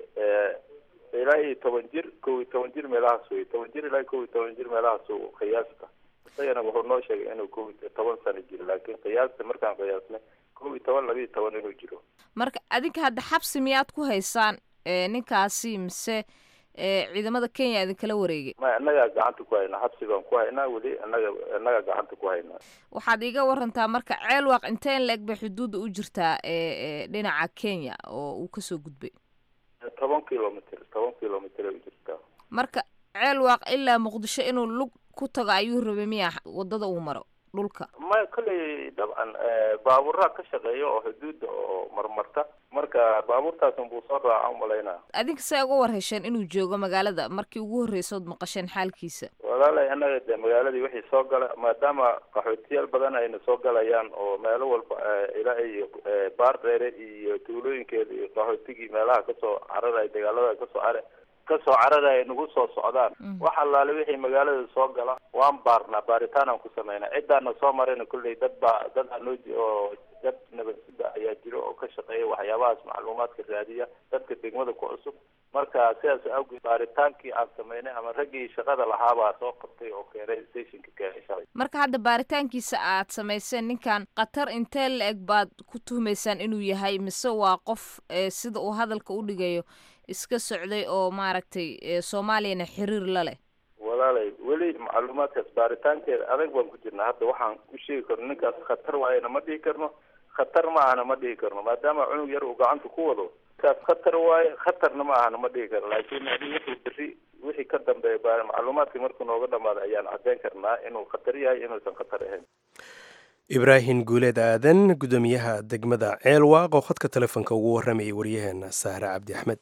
ilaa iyo toban jir kow iyo toban jir meelahaas wey toban jir ilaa kow iyo toban jir meelahaas qiyaasta isagana wuxuu noo sheegay inuu kow iyo toban sano jiro laakiin qiyaasta markaan qiyaasnay kow iyo toban laba iyo toban inuu jiro marka adinka hadda xabsi miyaad ku haysaan ninkaasi mise ciidamada kenya idinkala wareegay may annagaa gacanta ku haynaa xabsi baan ku haynaa weli annaga annagaa gacanta ku haynaa waxaad iiga warantaa marka ceelwaaq inteen la-eg bay xuduudda u jirtaa dhinaca kenya oo uu kasoo gudbay toban kilomitr toban kilomitr ay u jirtaa marka ceelwaaq ilaa muqdisho inuu lug ku tago ayuu rabay miya wadada uu maro dhulka may kolley dabcan baaburaa ka shaqeeya oo xuduudda oo marmarta marka baabuurtaasun buu soo raaca umalaynaa adinka see uga war hesheen inuu joogo magaalada markii ugu horreysood maqasheen xaalkiisa walaalay annaga dee magaaladii wixii soo gala maadaama qaxootiyaal badan ayna soo galayaan oo meelo walba ilaa iyo baar dheere iyo tuulooyinkeeda iyo qaxootigii meelaha kasoo cararaya dagaalada kasoo care kasoo cararaya nagu soo socdaan wax allaale wixii magaalada soo gala waan baarnaa baaritaan aan ku sameynaa ciddaana soo marayna kulley dad baa dad anoo oo dad nabadsida ayaa jiro oo ka shaqeeya waxyaabahaas macluumaadka raadiya dadka degmada ku cusub marka sidaas awgeed baaritaankii aan sameynay ama raggii shaqada lahaabaa soo qabtay oo keenay stationka keenay shalay marka hadda baaritaankiisa aad samayseen ninkan khatar intee la-eg baad ku tuhmaysaan inuu yahay mise waa qof sida uu hadalka u dhigayo iska socday oo maaragtay soomaaliyana xiriir la leh walaalay weli macluumaadkaas baaritaankeeda adag baan ku jirnaa hadda waxaan ku sheegi karno ninkaas khatar waayana ma dhihi karno khatar ma ahana ma dhihi karno maadaama cunug yar uu gacanta ku wado kaas khatar waaye khatarna ma ahana ma dhihi karno laakiin wixii beri wixii ka dambeeya macluumaadkii markuu nooga dhamaado ayaan caddeyn karnaa inuu khatar yahay inuusan khatar ahayn ibraahim guuleed aadan guddoomiyaha degmada ceelwaaq oo khadka telefoonka ugu warramayay waryaheena saare cabdi axmed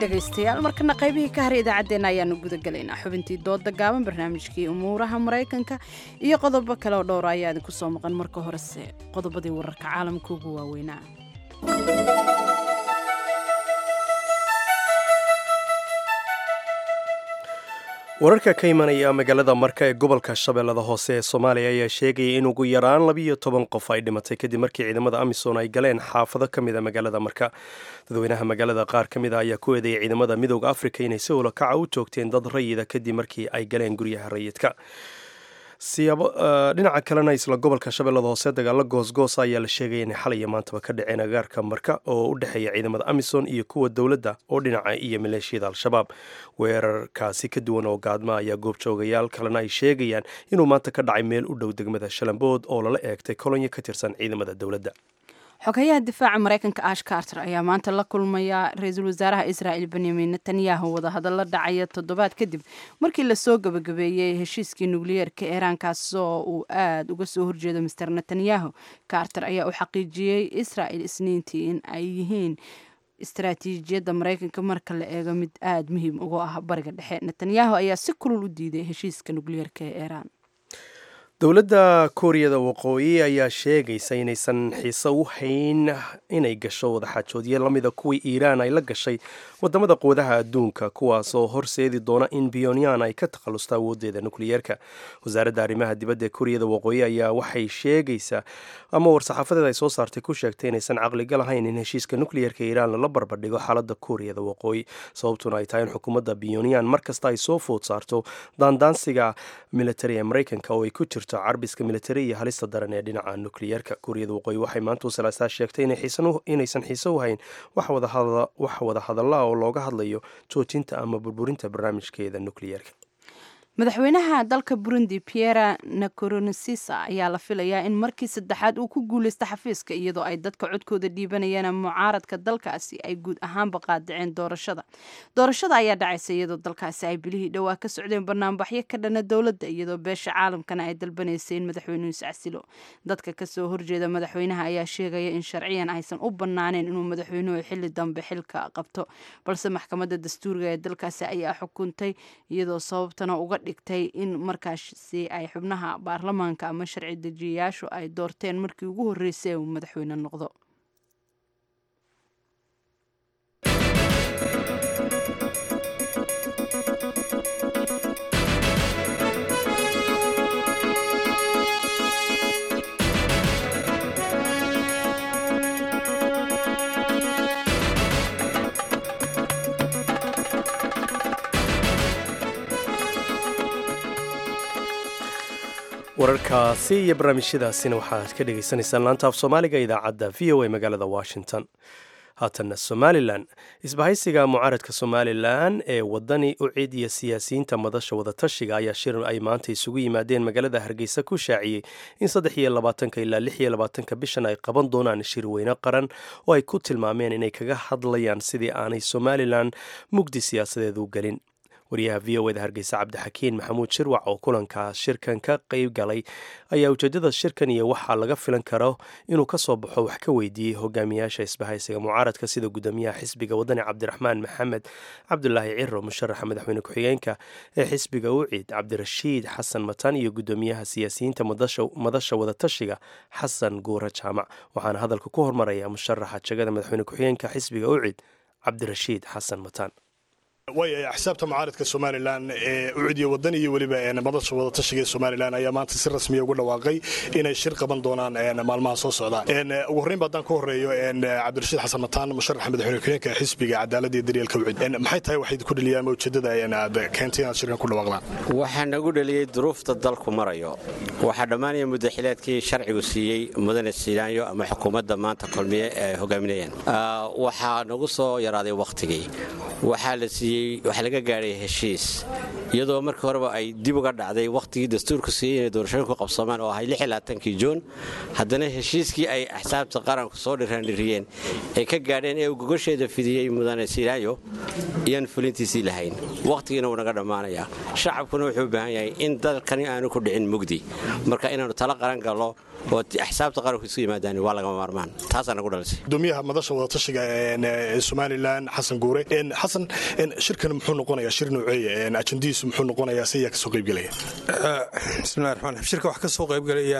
dhegaystayaal markana qaybihii ka haray idaacaddeenna ayaanu gudagelaynaa xubintii dooda gaaban barnaamijkii umuuraha maraykanka iyo qodobo kale oo dhowra ayaa idinku soo maqan marka horese qodobadii wararka caalamka ugu waaweynaa wararka ka imanaya magaalada marka ee gobolka shabeellada hoose ee soomaaliya ayaa sheegaya in ugu yaraan labiiyo toban qof ay dhimatay kadib markii ciidamada amisom ay galeen xaafado ka mid a magaalada marka dadweynaha magaalada qaar ka mid a ayaa ku eedeeyay ciidamada midooda afrika inay si ulakaca u joogteen dad rayida kadib markii ay galeen guryaha rayidka siyaabo dhinaca kalena isla gobolka shabeellada hoose dagaalo goosgoos ayaa la sheegaya inay xalay iyo maantaba ka dhaceen agaarka marka oo u dhexeeya ciidamada amisom iyo kuwa dowladda oo dhinaca iyo maleeshiyada al-shabaab weerarkaasi ka duwan oo gaadma ayaa goobjoogayaal kalena ay sheegayaan inuu maanta ka dhacay meel u dhow degmada shalambood oo lala eegtay kolonyo ka tirsan ciidamada dowladda xogayaha difaaca maraykanka ash carter ayaa maanta la kulmaya ra-iisul wasaaraha israa'il benyamin netanyahu wadahadalla dhacaya toddobaad kadib markii lasoo gabagabeeyey heshiiskii nukliyeerka iiraankaas oo uu aada uga soo horjeedo master netanyahu carter ayaa u xaqiijiyey israa'il isniintii in ay yihiin istaraatiijiyadda maraykanka marka la eego mid aada muhiim uga ah bariga dhexe netanyahu ayaa si kulul u diiday heshiiska nukliyeerka ee iiraan dowladda kuuriyada waqooyi ayaa sheegaysa inaysan xiise u hayn inay gasho wadaxaajoodyo lamida kuwii iiraan ay la gashay wadamada quwadaha adduunka kuwaasoo horseedi doona in biyonyan ay ka takhalusta awoodeeda nukliyeerka wasaaradda arrimaha dibadda ee kuuriyada waqooyi ayaa waxay sheegaysaa ama war-saxaafadeed ay soo saartay ku sheegtay inaysan caqliga lahayn in heshiiska nukliyeerka iiraan lala barbardhigo xaaladda kuuriyada waqooyi sababtuna ay tahay in xukuumadda biyonyan markasta ay soo food saarto daandaansiga militari ee maraykanka oo ay ku jirto carbiska militari iyo halista daran ee dhinaca nukliyeerka kuuriyada waqooyi waxay maanta usalaasaa sheegtay inaysan xiise u hayn wax wada hadalla oo looga hadlayo joojinta ama burburinta barnaamijkeeda nukliyeerka madaxweynaha dalka burundi piera nikoronasisa ayaa la filayaa in markii saddexaad uu ku guuleysta xafiiska iyadoo ay dadka codkooda dhiibanayaan mucaaradka dalkaasi ay guud ahaanba qaadiceen doorashada doorashada ayaa dhacaysa iyadoo dalkaasi ay bilihii dhowaa ka socdeen banaanbaxyo ka dhana dowladda iyadoo beesha caalamkana ay dalbanaysay in madaxweynuhu iscasilo dadka kasoo horjeeda madaxweynaha ayaa sheegaya in sharciyan aysan u banaaneen inuu madaxweynuhu xili dambe xilka qabto balse maxkamadda dastuuriga ee dalkaasi ayaa xukuntay iyadoo sababtana uga dhigtay in markaasi ay xubnaha baarlamaanka ama sharci dejiyayaashu ay doorteen markii ugu horreysay uu madaxweyne noqdo wararkaasi iyo barnaamijyadaasina waxaad ka dhagaysanaysaan laanta af soomaaliga idaacadda v o a magaalada washington haatanna somalilan isbahaysiga mucaaradka somalilan ee wadani u cid iyo siyaasiyiinta madasha wadatashiga ayaa shir ay maanta isugu yimaadeen magaalada hargeysa ku shaaciyey in saddex iyo labaatanka ilaa lix iyo labaatanka bishan ay qaban doonaan shir weyne qaran oo ay ku tilmaameen inay kaga hadlayaan sidii aanay somalilan mugdi siyaasadeed u gelin wariyaha v o eda hargeysa cabdixakiin maxamuud shirwac oo kulankaas shirkan ka qeyb galay ayaa ujeedada shirkan iyo waxaa laga filan karo inuu ka soo baxo wax ka weydiiyey hogaamiyaasha isbahaysiga mucaaradka sida gudoomiyaha xisbiga wadani cabdiraxmaan maxamed cabdulaahi ciro musharaxa madaxweyne ku-xigeenka ee xisbiga ucid cabdirashiid xasan matan iyo gudoomiyaha siyaasiyiinta madasha wadatashiga xasan guura jaamac waxaana hadalka ku hormaraya musharaxa jegada madaxweyne ku-xigeenka xisbiga ucid cabdirashiid xasan matan way axsaabta mucaaradka somalilan ee ucudiya wadan iyo weliba madasha wadatashiga ee somalilan ayaa maanta si rasmiya ugu dhawaaqay inay shir qaban doonaan maalmaha soo socda ugu horreynba haddaan ka horreeyo cabdirashiid xasan mataan musharaxa madaxweyne ku-xigeenka xisbiga cadaaladda iyo daryeelka ucud maxay tahay waxay ku dheliyaan ama ujeedada aad keentay inaad shirkan ku dhawaaqdaan waxaa nagu dheliyey duruufta dalku marayo waxaa dhammaanaya muddaxileedkii sharcigu siiyey mudane silaanyo ama xukuumadda maanta kulmiye ay hogaaminayaan waxaa nagu soo yaraaday wakhtigii waxaa la siiyey waxaa laga gaadhay heshiis iyadoo markii horeba ay dib uga dhacday wakhtigii dastuurku siiyey inay doorashooyin ku qabsamaan oo ahay kii juun haddana heshiiskii ay axsaabta qaranku soo dhiraandhiriyeen ay ka gaadheen ee uu gogosheeda fidiyey mudane silaayo iyaan fulintiisii lahayn wakhtigiina wuu naga dhammaanayaa shacabkuna wuxuu u baahan yahay in dalkani aanu ku dhicin mugdi marka inaannu tala qaran gallo oo axsaabta qaranku isu yimaadaan waa lagama maarmaan taasaa nagu dhalisay gudoomiyaha madasha wadatashiga ee somalilan xasan guure xasan shirkan muxuu noqonayaa shir nooceeya ajandihiisu muxuu noqonayaa si ayaa kasoo qaybgelaya bismillahi raxmaan raxiim shirka waxaa ka soo qaybgelaya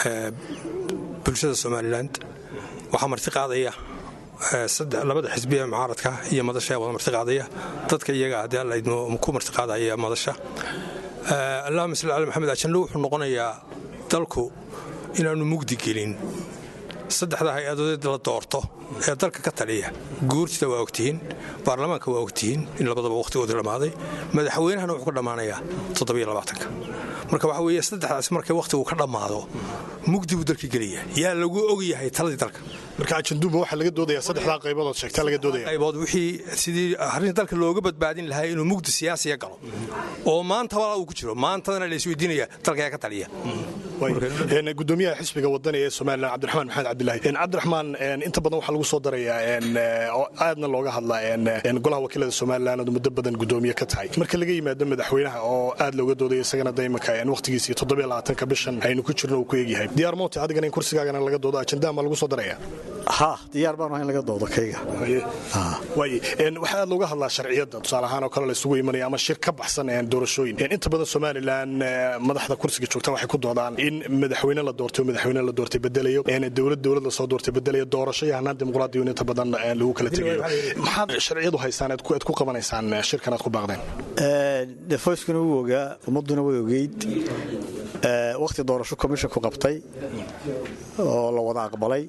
bulshada somalilan waxaa marti qaadaya labada xisbi ee mucaaradka iyo madasha wada marti qaadaya dadka iyaga haddii alla idmo ku marti qaadaya madasha allahuma salli cala maxamed ajando wuxuu noqonayaa dalku inaannu mugdi gelin saddexda hay-adood la doorto ee dalka ka taliya guurtida waa ogtihiin baarlamaanka waa ogtihiin in labadaba wakhtigooda dhammaaday madaxweynahana wuxuu ka dhammaanayaa toddobaatanka marka waxa weeye saddexdaas markay wakhtigu ka dhammaado mugdi buu dalka gelaya yaa lagu og yahay taladii dalka marka ajanduba waxaa laga doodaya saddexdaa qaybood sheegtaa laga doodaya qaybood wixii sidii arrin dalka looga badbaadin lahaa inuu mugdi siyaasiya galo oo maanta walaa uu ku jiro maantadana la isweydiinaya dalka yaa ka taliya gudoomiyaha xisbiga wadani ee somalilan cabdiraxmaan maxamed cabdilaahi cabdiraxmaan inta badan waxaa lagu soo darayaa oo aadna looga hadlaa golaha wakiilada somalilan ood muddo badan gudoomiye ka tahay marka laga yimaado madaxweynaha oo aad looga doodaya isagana daymanka wakhtigiisii toddobaatanka bishan aynu ku jirno uu ku egyahay diyaar moonte adigana in kursigaagana laga doodo ajandaha ma lagu soo daraya ha diyaar baan ahay in laga doodo kayga waxaa aad looga hadlaa sharciyadda tusaale ahaan oo kale la isugu imanaya ama shir ka baxsan doorashooyin inta badan somalilan madaxda kursiga joogta waxay ku doodaan in madaxweyne la doortay oo madaxweyne la doortay bedelayo dowlad dowlad lasoo doortay bedelayo doorasho iyo hanaan dimuqraadiyo inta badan lagu kala tegayo maxaad sharciyadu haysaan aad ku qabanaysaan shirkan aad ku baaqdeen defoyskuna wuu ogaa ummadduna way ogeyd wakhti doorasho commisshonku qabtay oo la wada aqbalay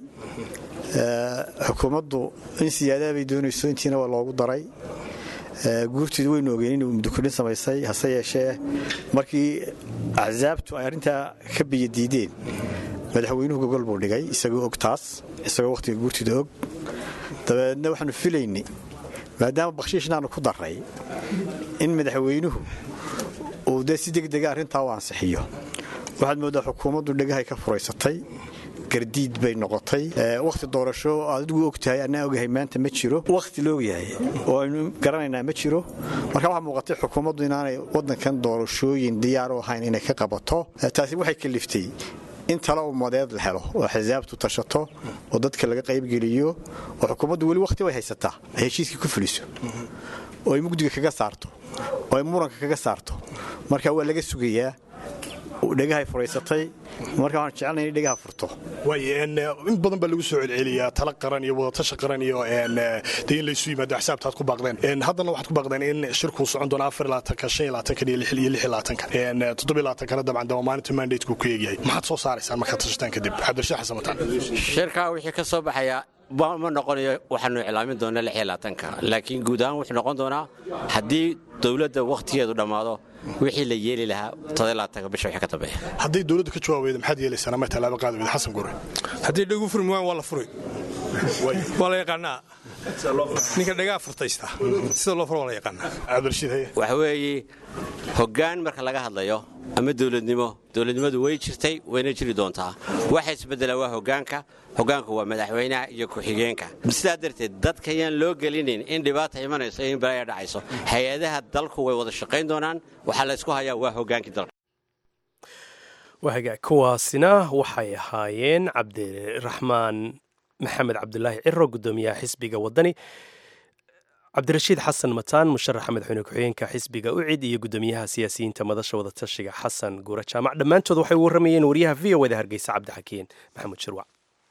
xukuumaddu in siyaadaa bay doonayso intiina waa loogu daray guurtiidu waynu ogeen inuu mudukudhin samaysay hase yeeshee markii axsaabtu ay arrintaa ka biyadiideen madaxweynuhu gogol buu dhigay isagoo og taas isagoo wakhtiga guurtida og dabeedna waxaanu filaynay maadaama bakhshiishnaanu ku darray in madaxweynuhu uu dee si degdega arrintaa u ansixiyo waxaad mooddaa xukuumaddu dhegahay ka furaysatay gardiid bay noqotay wakhti doorasho adigu og tahay annaa ogahay maanta ma jiro wakhti la ogyahay oo aynu garanaynaa ma jiro marka waxaa muuqatay xukuumaddu inaanay waddankan doorashooyin diyaar u ahayn inay ka qabato taasi waxay kaliftay in talo ummadeed la helo oo xisaabtu tashato oo dadka laga qaybgeliyo oo xukuumaddu weli wakhti way haysataa ay heshiiskii ku fuliso oo ay mugdiga kaga saarto oo ay muranka kaga saarto marka waa laga sugayaa dhegahay furaysatay marka waxaan jecelnay inay dhegaha furto in badan baa lagu soo celceliyaa tala qaran iyo wadatasha qaran iyo dee in laysu yimaado axsaabta aad ku baaqdeen haddana waxaad ku baaqdeen in shirkuu socon doono afar laatanka shan iyo laatankan iyo lix iyo lix iyo laatanka toddobiyo laatankana dabcan daba maalinta mandateku ku eegyahay maxaad soo saaraysaan markaad tashataan kadib cabdirashiid xasan mataan shirkaa wixii ka soo baxaya ma noqonayo waxaanu iclaamin doonaa lix iyo laatanka laakiin guud ahaan wuxuu noqon doonaa haddii dowladda wakhtigeedu dhammaado wixii la yeeli lahaa todolaatanka bisha wixii ka dambeeya hadday dowladdu ka jawaabayda maxaad yeelaysaan ama tallaabo qaadi weyda xasan gure haddii dhegu furmi waan waa la furi waa la yaqaanaa ninka dhagaa furtaysta sida loo furo waa la yaqaanaa waxa weeye hoggaan marka laga hadlayo ama dowladnimo dowladnimadu way jirtay wayna jiri doontaa waxa isbedela waa hoggaanka hoggaanku waa madaxweynaha iyo ku-xigeenka sidaa darteed dadkayaan loo gelinin in dhibaata imanayso in balaya dhacayso hay-adaha dalku way wada shaqayn doonaan waxaa la ysku hayaa waa hoggaankii dalka waaga kuwaasina waxay ahaayeen cabdiraxmaan maxamed cabdulaahi ciro gudoomiyaha xisbiga wadani cabdirashiid xasan mataan musharaxa madaxweyne ku-xigeenka xisbiga ucid iyo gudoomiyaha siyaasiyiinta madasha wadatashiga xasan guure jaamac dhammaantood waxay u warramayeen wariyaha v o da hargeysa cabdixakiin maxamuud shirwac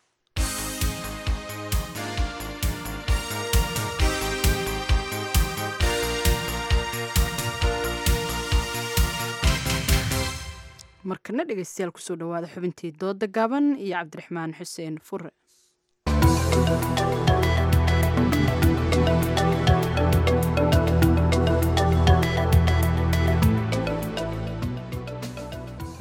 markana dhegeystayaal kusoo dhawaada xubintii dooda gaaban iyo cabdiraxmaan xuseen fure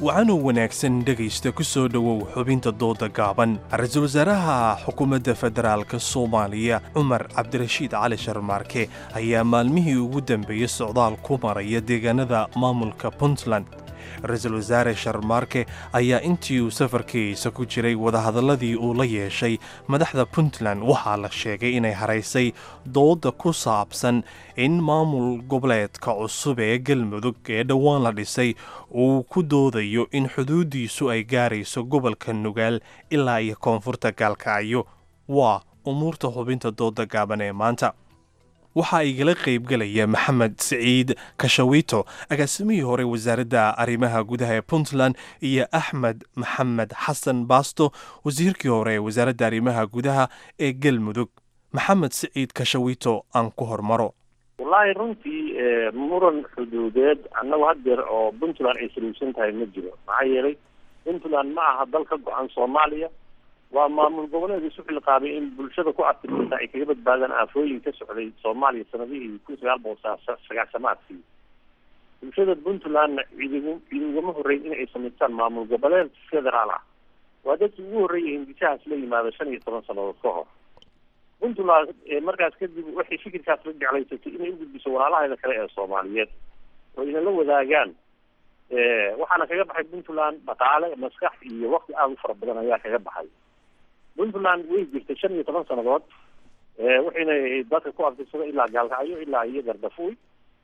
wacanuu wanaagsan dhegaysta ku soo dhowow xubinta dooda gaaban ra-iisul wasaaraha xukuumadda federaalk soomaaliya cumar cabdirashiid cali sharmaarke ayaa maalmihii ugu dambeeyey socdaal ku maraya deegaanada maamulka puntland ra-iisul wasaare sharmaarke ayaa intii uu safarkiisa ku jiray wadahadalladii uu la yeeshay madaxda puntland waxaa la sheegay inay haraysay dooda ku saabsan in maamul goboleedka cusub ee galmudug ee dhowaan la dhisay uu ku doodayo in xuduuddiisu ay gaarayso gobolka nugaal ilaa iyo koonfurta gaalkacyo waa umuurta xubinta dooda gaaban ee maanta waxaa igala qaybgelaya maxamed siciid kashawito agaasimihii hore wasaaradda arrimaha gudaha ee puntland iyo axmed maxamed xasan baasto wasiirkii hore ee wasaaradda arrimaha gudaha ee galmudug maxamed siciid kashawito aan ku hormaro wallaahi runtii muran xuduudeed annagu haddeer oo puntland ay saluugsan tahay ma jiro maxaa yeelay puntland ma aha dal ka go-an soomaaliya waa maamul goboleed isu xilqaabay in bulshada ku artirta ay kaga badbaadaan aafooyin ka socday soomaaliya sanadihii kun sagaal boqol sagaashamaadkii bulshada puntlandna ciidigu ciidugama horreyn in ay samaystaan maamul goboleed federaal ah waa dadkii ugu horreeyay hindisahaas la yimaada shan iyo toban sannadood ka hor puntland markaas kadib waxay fikirkaas la jeclaysatay inay ugudbiso walaalaheeda kale ee soomaaliyeed oo ina la wadaagaan waxaana kaga baxay puntland dhaqaale maskax iyo wakti aada u fara badan ayaa kaga baxay puntland way jirtay shan iyo toban sannadood waxayna dadka ku abtirsada ilaa gaalkacyo ilaa iyo gardafuy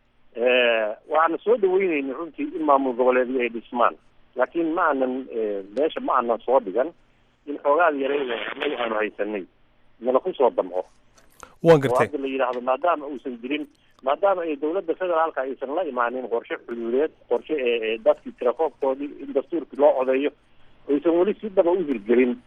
waana soo dhaweyneyna runtii in maamul goboleedyo ay dhismaan laakiin ma aanan meesha ma aanan soo dhigan in xoogaad yareyn anagu aanu haysanay nala kusoo damco waan gartay hadda la yidhaahdo maadaama uusan jirin maadaama ay dowladda federaalka aysan la imaanin qorshe xuduudeed qorshe ee dadkii tirakoobkoodii in dastuurkii loo codeeyo aysan weli si dhaba u hirgelin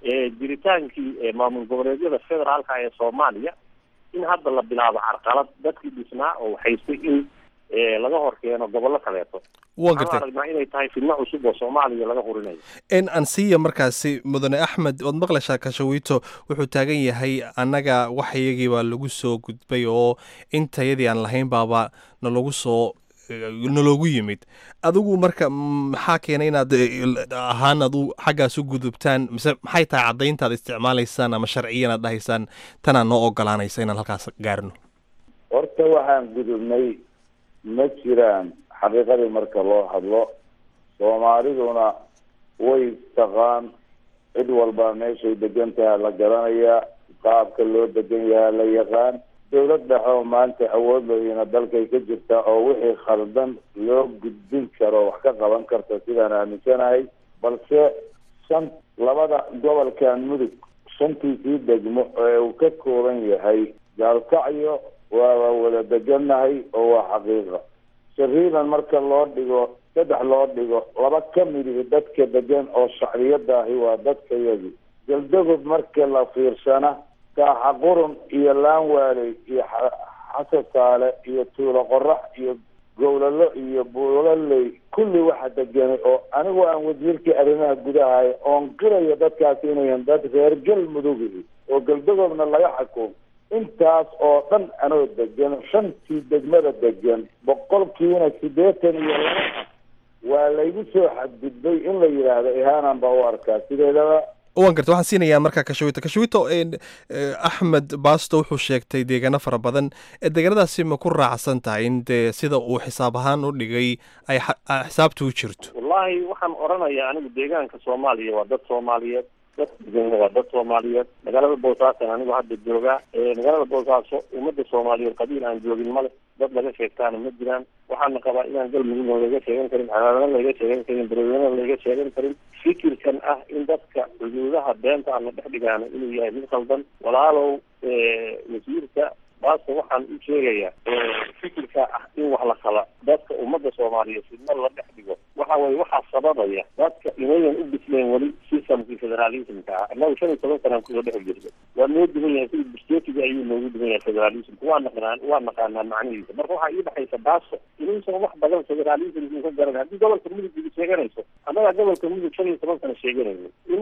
jiritaankii maamul goboleedyada federaalka ee soomaaliya in hadda la bilaabo carqalad dadkii dhisnaa oo haystay in laga hor keeno gobollo kaleeto waan gartay aragnaa inay tahay fidno cusub oo soomaaliya laga hurinayo n ansiya markaasi mudane axmed ood maqlashaa kashawito wuxuu taagan yahay annaga waxyagii baa lagu soo gudbay oo intayadii aan lahayn baaba nalagu soo naloogu yimid adigu marka maxaa keenay inaad ahaan adu xaggaas u gudubtaan mise maxay tahay caddayntaad isticmaalaysaan ama sharciyan aad dhahaysaan tanaa noo ogolaanaysa inaan halkaas gaarno horta waxaan gudubnay ma jiraan xaqiiqadii marka loo hadlo soomaaliduna way taqaan cid walba meeshay degan tahay la garanayaa qaabka loo degan yahaa la yaqaan dowlad dhexe oo maanta awood looyina dalkay ka jirta oo wixii khaldan loo gudbin karo wax ka qaban karta sidaan aaminsanahay balse shan labada gobolkan mudug shantiisii degmo ee uu ka kooban yahay gaalkacyo waaba wada degannahay oo waa xaqiiqa shariidan marka loo dhigo saddex loo dhigo laba ka midihi dadka degan oo shacbiyada ahi waa dadkayagi galdagob marka la fiirsana kaaxa qurun iyo laanwaaley iyo xasasaale iyo tuulo qorax iyo gowlalo iyo buulaley kulli waxa deganay oo anigu aan wasiirkii arrimaha gudahay oon qirayo dadkaasi inayan dad reer galmudugihi oo galdagoobna laga xukumo intaas oo dhan anoo degan shantii degmada degan boqolkiina siddeetan iyo laba waa laygu soo xadgudbay in la yidhaahdo ihaanan baa u arkaa sideedaba waan garta waxaan siinayaa markaa kashawito kashawito axmed baasto wuxuu sheegtay deegaano fara badan deegaanadaasi ma ku raacsan tahay in dee sida uu xisaab ahaan u dhigay ay xisaabta u jirto wallaahi waxaan oranayaa anigu deegaanka soomaaliya waa dad soomaaliyeed dadka degan waa dad soomaaliyeed magaalada boosaasan anigu hadda joogaa magaalada boosaaso ummadda soomaaliyeed qabiil aan joogin male dad laga sheegtaana ma jiraan waxaana qabaa inaan galmudugna laga sheegan karin calaadana laga sheegan karin beredweyna laga sheegan karin fikirkan ah in dadka xuduudaha beenta aan la dhex dhigaana inuu yahay mid qaldan walaalow wasiirka baaska waxaan u sheegayaa fikirka ah in wax la kala dadka ummadda soomaaliyeed fidna la dhex dhigo waxa weye waxaa sababaya dadka inayan u bisleen weli systemkii federalismka ah annagu shan iyo toban sanaan kusoo dhex jirta waa noo duwan yahay sida bustetiga ayuu noogu duwan yahay federalismka waa naqnaan waa naqaanaa macnihiisa marka waxaa ii dhexaysa baasko inuusan wax badan federalismku ka garan haddii gobolka mudug idi sheeganayso annagaa gobolka mudug shan iyo toban sana sheeganayno in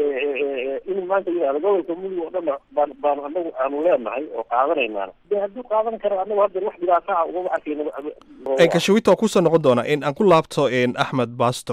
in maanta yidhahdo gobolka mudug oo dhan baan baan anagu aanu leenahay oo qaadanayna de hadduu qaadan karo anagu hadda wax dhibaato ah ugama arkayno kashawito waa kusoo noqon doonaa in aan ku laabto axmed basto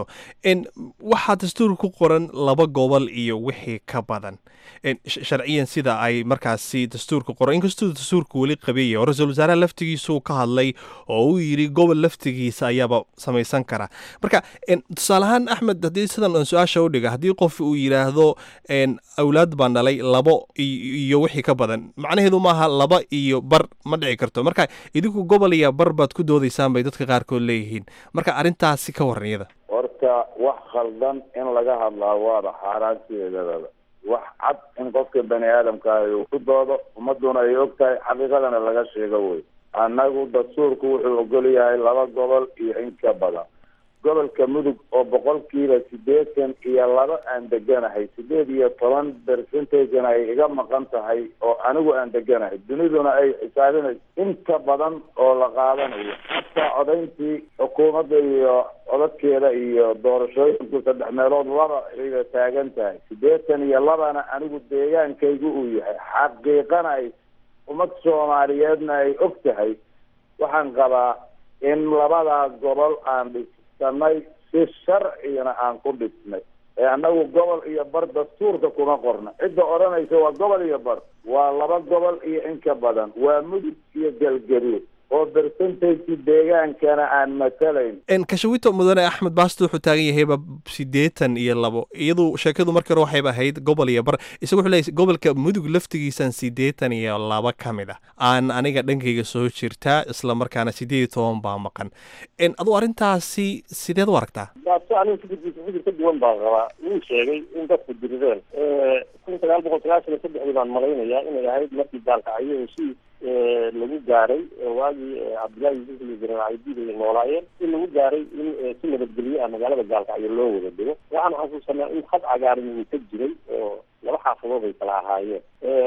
waxaa dastuurka ku qoran laba gobol iyo wixii ka badan sharciyan sida ay markaasi dastuurka qoran inkastuu dastuurka weli qabeeya oo ra-iisul wasaaraha laftigiisuu ka hadlay oo uu yidhi gobol laftigiisa ayaaba samaysan kara marka tusaale ahaan axmed haddii sidan aan su-aasha u dhiga haddii qof uu yidhaahdo awlaad baan dhalay labo iyo wixii ka badan macnaheedu maaha laba iyo bar ma dhici karto marka idinku gobol iyo bar baad ku doodaysaan bay dadka qaarkood leeyihiin marka arrintaasi ka waran iyada horta wax khaldan in laga hadlaa waaba xaaraan sideedadaba wax cad in qofka bani aadamka uu ku doodo ummaduna ay og tahay xaqiiqadana laga sheego wey annagu dastuurku wuxuu ogol yahay laba gobol iyo in ka badan gobolka mudug oo boqolkiiba siddeetan iyo laba aan deganahay sideed iyo toban percentagena ay iga maqan tahay oo anigu aan deganahay duniduna ay xisaabinayso inta badan oo la qaadanayo hataa codayntii xukuumadda iyo codadkeeda iyo doorashooyinku saddex meelood laba ayga taagan tahay siddeetan iyo labana anigu deegaankaygu uu yahay xaqiiqana ay ummad soomaaliyeedna ay og tahay waxaan qabaa in labadaa gobol aan dhisanay si sharcigana aan ku dhisnay ee annagu gobol iyo bar dastuurka kuma qorna cidda odhanaysa waa gobol iyo bar waa laba gobol iyo in ka badan waa mudug iyo galgaduud oo percentage deegaankana aan matalayn kashawito mudane axmed baasto wuxuu taagan yahayba siddeetan iyo labo iyadu sheekadu markii hore waxayba ahayd gobol iyo bar isagu wuxuu leeyahy gobolka mudug laftigiisan siddeetan iyo laba ka mid ah aan aniga dhankayga soo jirtaa isla markaana siddeed iyo toban baa maqan aduu arrintaasi sideed u aragtaa baasto aniga fikirkiisa fikir ka duwan baan qabaa wuu sheegay in dadku dirideen kun sagaal boqol sagaashan iyo saddexdii baan malaynayaa inay ahayd markii daalkacyo heshiis lagu gaaray waagii cabdullaahi yuusuf iyo jenaraal caydiid ay noolaayeen in lagu gaaray in si nabadgelyo ah magaalada gaalkacyo loo wada dego waxaan xasuusanaa in had cagaaran uu ka jiray oo laba xaafadood ay kala ahaayeen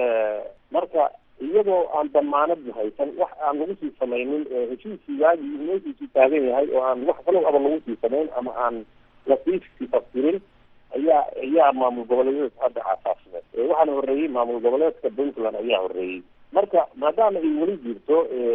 marka iyadoo aan damaanad haysan wax aan lagu sii samaynin heshiiskii waagii meeshiisii taagan yahay oo aan wax kalow aba lagu sii samayn ama aan lasiisii tafsirin ayaa ayaa maamul goboleedyada hadda aasaasmay waxaana horreeyey maamul goboleedka puntland ayaa horreeyey marka maadaama ay weli jirto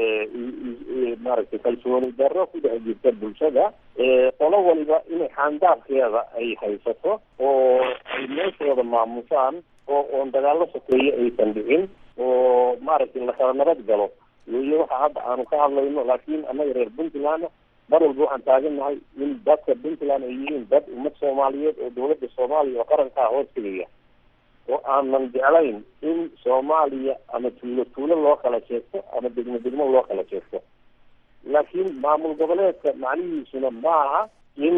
maaragtay kalsooni darro ku dhex jirta bulshada qolo waliba inay xaandaafkeeda ay haysato oo ay meeshooda maamusaan oo oon dagaallo sokeeye aysan dhicin oo maaragtay lakala nabad galo weeye waxa hadda aanu ka hadlayno laakiin annaga reer puntland mar walba waxaan taagannahay in dadka puntland ay yihiin dad ummad soomaaliyeed oo dawladda soomaaliya oo qarankaa hoos tegaya oo aanan jeclayn in soomaaliya ama tuulo tuulo loo kala sheegto ama degmo degmo loo kala sheegto laakiin maamul goboleedka macnihiisuna maaha in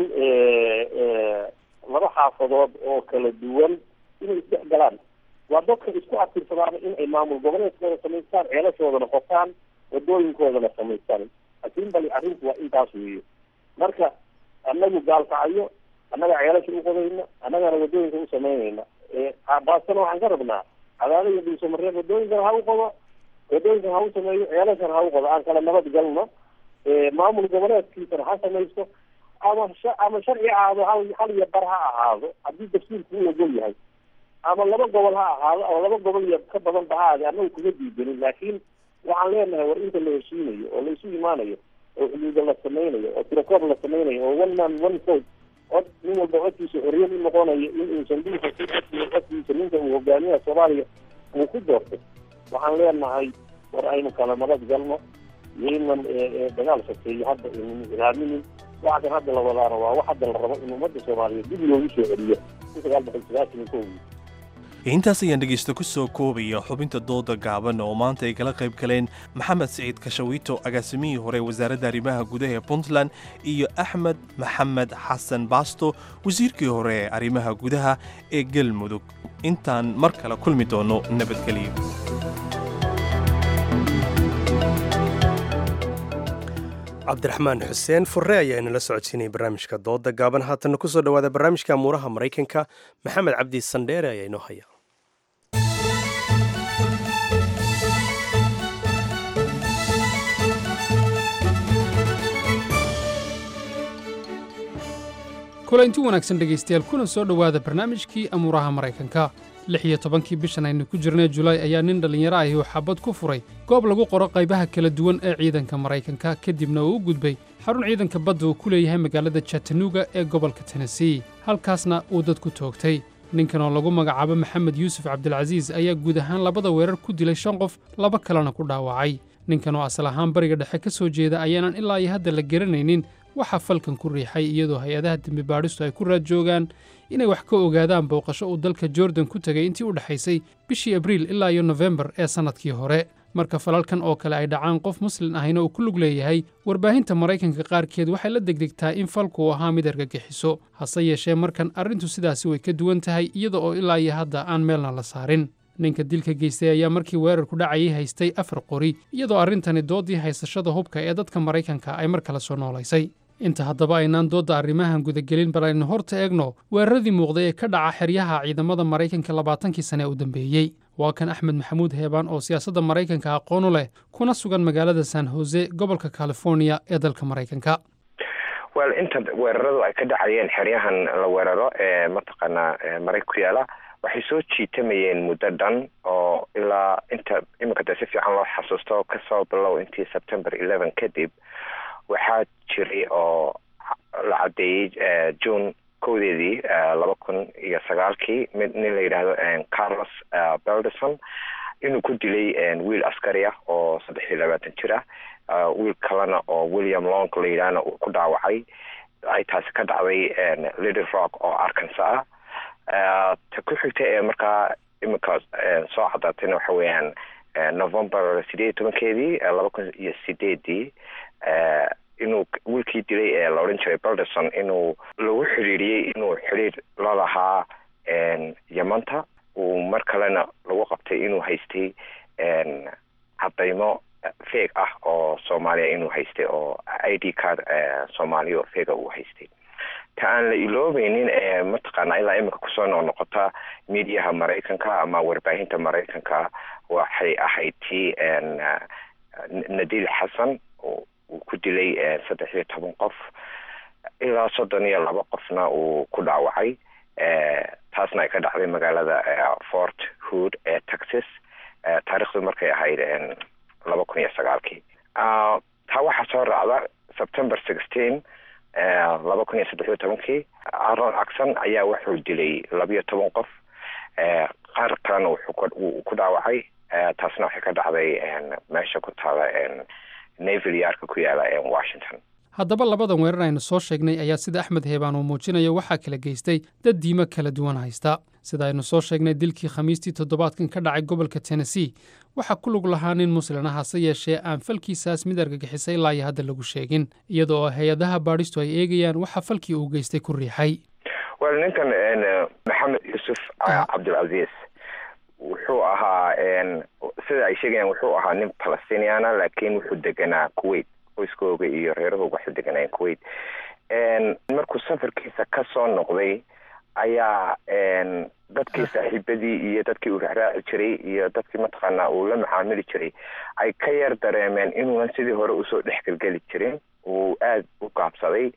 laba xaafadood oo kala duwan inay isdhex galaan waa dadka isku abtirsadaana in ay maamul goboleedkooda samaystaan ceelashoodana qotaan wadooyinkoodana samaystaan laakiin bali arrinku waa intaas weeye marka annagu gaalkacyo annaga ceelasha u qodayna annagana wadooyinka u samaynayna baastana waxaan ka rabnaa cadaada iyo dhulsamareed wadooyinkan ha u qodo wadooyinkan ha u sameeyo ceelashan ha u qodo aan kala nabad galno maamul goboleedkiisana ha samaysto ama ama sharci ahaado hal hal iyo bar ha ahaado haddii dastuurku u ogol yahay ama laba gobol ha ahaado ama laba gobol iyo ka badan ba ha ahaade annagu kuma diidanin laakiin waxaan leenahay war inta la heshiinayo oo la isu imaanayo oo xuduuda la samaynayo oo tirakoob la samaynayo oo one man one vote cod nin walba codkiisa xorriyad u noqonayo in uusan dhulka ku codkiyo codkiisa ninka uu hogaamiyaha soomaaliya uu ku doortay waxaan leenahay war aynu kala nabad galno yaynan dagaal sokeeyo hadda aynan raaminin waxa kan hadda la wadaana waa wax hadda la rabo in ummadda soomaaliyeed dib loogu soo celiyo kun sagaal boqol sagaashan iyo kowdii intaas ayaan dhegaysta ku soo koobaya xubinta dooda gaaban oo maanta ay kala qayb galeen maxamed siciid kashawiito agaasimihii hore wasaaradda arrimaha gudaha ee puntland iyo axmed maxamed xasan baasto wasiirkii hore ee arrimaha gudaha ee galmudug intaan mar kale kulmi doono nabadgelyo cabdiraxmaan xuseen furre ayaa inala socodsiinaya barnaamijka dooda gaaban haatanna kusoo dhowaada barnaamijka amuuraha maraykanka maxamed cabdi sandheere ayaa inoo haya kulanti wanaagsan dhegaystayaal kuna soo dhowaada barnaamijkii amuuraha maraykanka lix iyo tobankii bishan aynu ku jirnay julaay ayaa nin dhallinyaro ahi uu xabad ku furay goob lagu qoro qaybaha kala duwan ee ciidanka maraykanka kadibna uu u gudbay xarun ciidanka badda uu ku leeyahay magaalada chattanooga ee gobolka tennessee halkaasna uu dadku toogtay ninkan oo lagu magacaabo maxamed yuusuf cabdilcasiis ayaa guud ahaan labada weerar ku dilay shan qof laba kalena ku dhaawacay ninkan oo asal ahaan bariga dhexe ka soo jeeda ayaanan ilaa iyo hadda la garanaynin waxaa falkan ku riixay iyadoo hay-adaha dembi baadhistu ay ku raad joogaan inay wax ka ogaadaan booqasho uu dalka jordan ku tegay intii u dhexaysay bishii abriil ilaa iyo nofembar ee sannadkii hore marka falalkan oo kale ay dhacaan qof muslin ahina uu ku lug leeyahay warbaahinta maraykanka qaarkeed waxay la degdegtaa in falku uu ahaa mid argagixiso hase yeeshee markan arrintu sidaasi way ka duwan tahay iyada oo ilaa iyo hadda aan meelna la saarin ninka dilka geystay ayaa markii weerarku dhacayay haystay afar qori iyadoo arrintani doodii haysashada hubka ee dadka maraykanka ay mar kale soo noolaysay inta haddaba aynaan doodda arrimahan gudagelin bal aynu horta eegno weeraradii muuqday ee ka dhaca xeryaha ciidamada maraykanka labaatankii sane ee u dambeeyey waa kan axmed maxamuud heebaan oo siyaasadda maraykanka aqoon u leh kuna sugan magaalada san hose gobolka californiya ee dalka maraykanka wel inta weeraradu ay ka dhacayeen xeryahan la weeraro ee mataqaanaa maray ku yaala waxay soo jiitamayeen muddo dhan oo ilaa inta iminka dee si fiican loo xasuusto kasoo bilow intii september eleven kadib waxaa jiray oo la caddeeyey june kowdeedii laba kun iyo sagaalkii mid nin la yidhaahdo carlos belderson inuu ku dilay wiil askari ah oo saddex iyo labaatan jir ah wiil kalena oo william long la yidhaahna uu ku dhaawacay ay taasi ka dhacday little rock oo arkansa ah ta ku xigta ee markaa iminka soo cadaatayna waxa weeyaan november sideed iyo tobankeedii laba kun iyo sideedii inuu wiilkii dilay ee la odhan jiray belderson inuu lagu xidhiiriyey inuu xidhiir la lahaa yamanta uu mar kalena lagu qabtay inuu haystay cadaymo feeg ah oo soomaaliya inuu haystay oo i d card soomaaliya oo feega uu haystay ta aan la iloobeynin ee mataqaana ilaa imika kusoo noqnoqota midiyaha maraykanka ama warbaahinta maraykanka waxay ahayd tii nadiil xasan uu ku dilay saddex iyo toban qof ilaa soddon iyo laba qofna uu ku dhaawacay taasna ay ka dhacday magaalada fort hood ee texas taarikhdu markay ahayd laba kun iyo sagaalkii taa waxaa soo raacda september sixteen laba kun iyo saddex iyo tobankii aron acson ayaa wuxuu dilay labiyo toban qof qaar kalena wuxuu ku dhaawacay taasna waxay ka dhacday meesha ku taala naval yaarka ku yaala washington haddaba labadan weerar aynu soo sheegnay ayaa sida axmed heebaan uu muujinayo waxaa kala geystay dad diimo kala duwan haysta sida aynu soo sheegnay dilkii khamiistii toddobaadkan ka dhacay gobolka tennessee waxaa ku lug lahaa nin muslina hase yeeshee aan falkiisaas mid argagixisay ilaa iyo hadda lagu sheegin iyada oo hay-adaha baadhistu ay eegayaan waxa falkii uu geystay ku riixay wel ninkan maxamed yuusuf cabdilcasiis wuxuu ahaa sida ay sheegayaan wuxuu ahaa nin palestiniana laakiin wuxuu deganaa kuwait qoyskooga iyo reerahooga waxay deganayeen kuwait markuu safarkiisa ka soo noqday ayaa dadkii saaxiibadii iyo dadkii uu raacraaci jiray iyo dadkii mataqaanaa uu la macaamili jiray ay ka yar dareemeen inuunan sidii hore usoo dhexgelgeli jirin uu aada u gaabsaday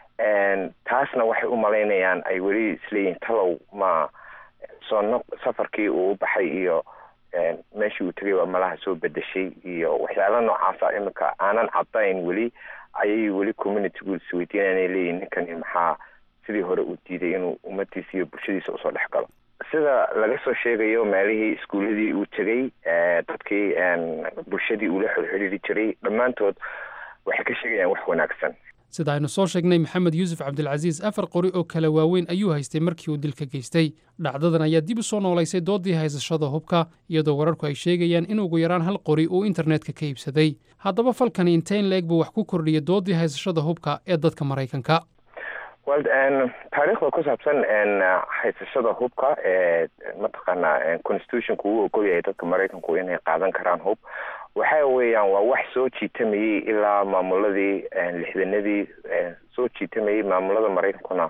taasna waxay u malaynayaan ay weli isleeyihin talow ma soo no safarkii uu u baxay iyo meeshii uu tegay waa malaha soo bedeshay iyo waxyaala noocaasa iminka aanan cadayn weli ayay weli communitygu isweydiinanay leeyihin ninkani maxaa sidii hore uu diiday inuu ummadiisa iyo bulshadiisa usoo dhex galo sida laga soo sheegayo meelihii iskuuladii uu tegey dadkii bulshadii uu la xirxiriiri jiray dhammaantood waxay ka sheegayaan wax wanaagsan sida aynu soo sheegnay maxamed yuusuf cabdilcasiis afar qori oo kala waaweyn ayuu haystay markii uu dilka geystay dhacdadan ayaa dib u soo noolaysay dooddii haysashada hubka iyadoo wararku ay sheegayaan in ugu yaraan hal qori uu internetka ka iibsaday haddaba falkani inteyn leeg buu wax ku kordhiyay dooddii haysashada hubka ee dadka maraykanka wel taariikhda ku saabsan haysashada hubka ee mataqaanaa constitutionku uu ogol yahay dadka maraykanku inay qaadan karaan hub waxa weeyaan waa wax soo jiitamayey ilaa maamuladii lixdanadii soo jiitamayey maamulada maraykankuna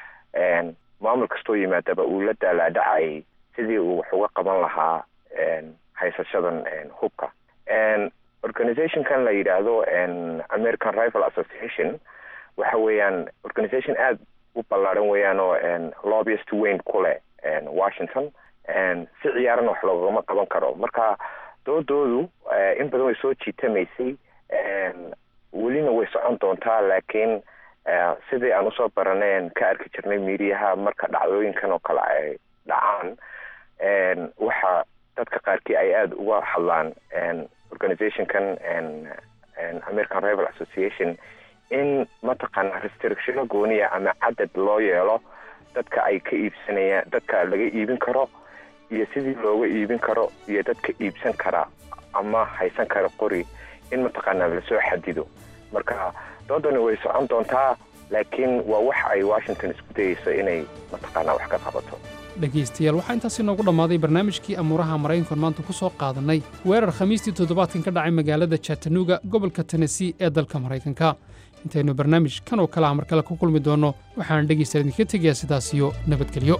maamul kastoo yimaadaba uu la daalaadhacayay sidii uu wax uga qaban lahaa haysashadan hubka organizationkan la yidhaahdo american rival association waxa weeyaan organization aada u ballaaran weeyaan oo lobbyist weyn ku leh washington si ciyaarana wax loogama qaban karo marka doodoodu in badan way soo jiitamaysay welina way socon doontaa laakiin sidii aan usoo baraneen ka arki jirnay miiriyaha marka dhacdooyinkan oo kale ay dhacaan waxa dadka qaarkii ay aada uga hadlaan organizationkan american rival association in mataqaana restrictiono gooniya ama cadad loo yeelo dadka ay ka iibsanayaan dadka laga iibin karo iyo sidii looga iibin karo iyo dadka iibsan kara ama haysan kara qori in mataqaana lasoo xadido marka doodani way socon doontaa laakiin waa wax ay washington isku dayeyso inay mataqaana wax ka qabato dhegaystayaal waxaa intaasi noogu dhammaaday barnaamijkii amuuraha maraykankan maanta ku soo qaadannay weerar khamiistii toddobaadkan ka dhacay magaalada chattanooga gobolka tennessee ee dalka maraykanka intaynu barnaamij kan oo kale ah mar kale ku kulmi doonno waxaan dhegaystayaal idinka tegayaa sidaas iyo nabadgelyo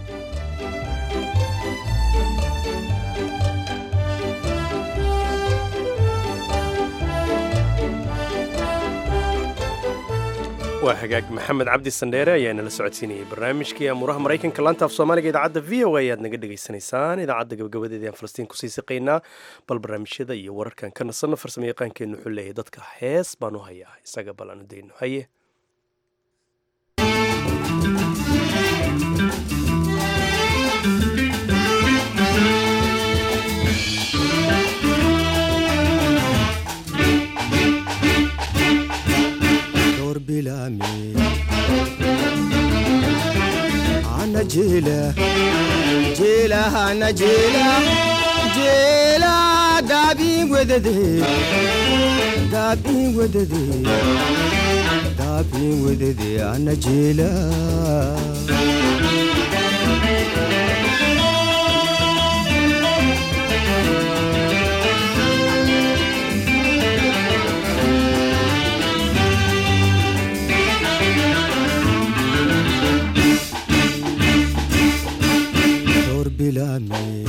waa hagaag maxamed cabdi sandheere ayaa nala socodsiinayay barnaamijkii amuuraha maraykanka laanta af soomaaliga idaacadda v o a ayaad naga dhegaysanaysaan idaacadda gabagabadeeda aan falastiin kusii siqaynaa bal barnaamijyada iyo wararkan ka nasanno farsamo yaqaankeennu wuxuu leeyahay dadka hees baan u hayaa isaga bal aanu dayno haye ana jela jela ana jela jela dabi wedede dabi wedede dabi wedede ana jela bilame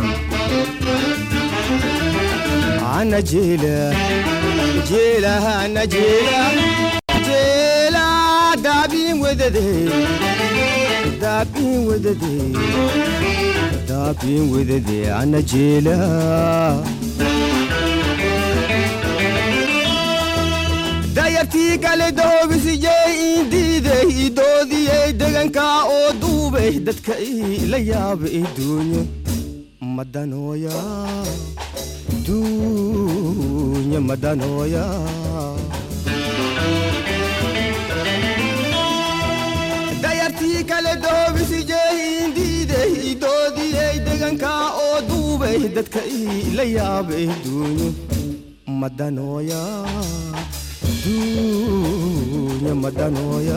ana jela jela ana jela jela dabin wedede dabin wedede dabin wedede ana jela dayartii kale doobisiyey indiiday idoodiyey deganka oo duubay dadka ila yaaba iduunyo madanooya duunya madanooya dayartii kale doobisiyey indiiday idoodiyey deganka oo duubay dadka ila yaaba iduunyo madanooya dunya madanooya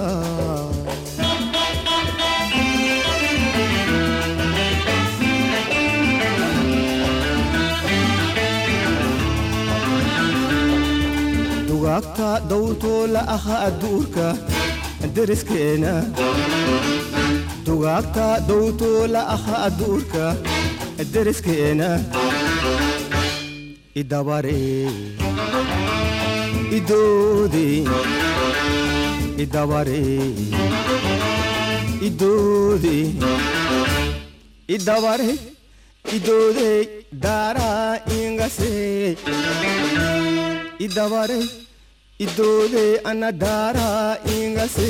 dugaagta dawrtoo la ahaa duurka deriskeena dugaagta dawrtoo la ahaa duurka deriskeena idabaree idoode idabare idoode idabare idoode daara ingase idabare idoode ana daara ingase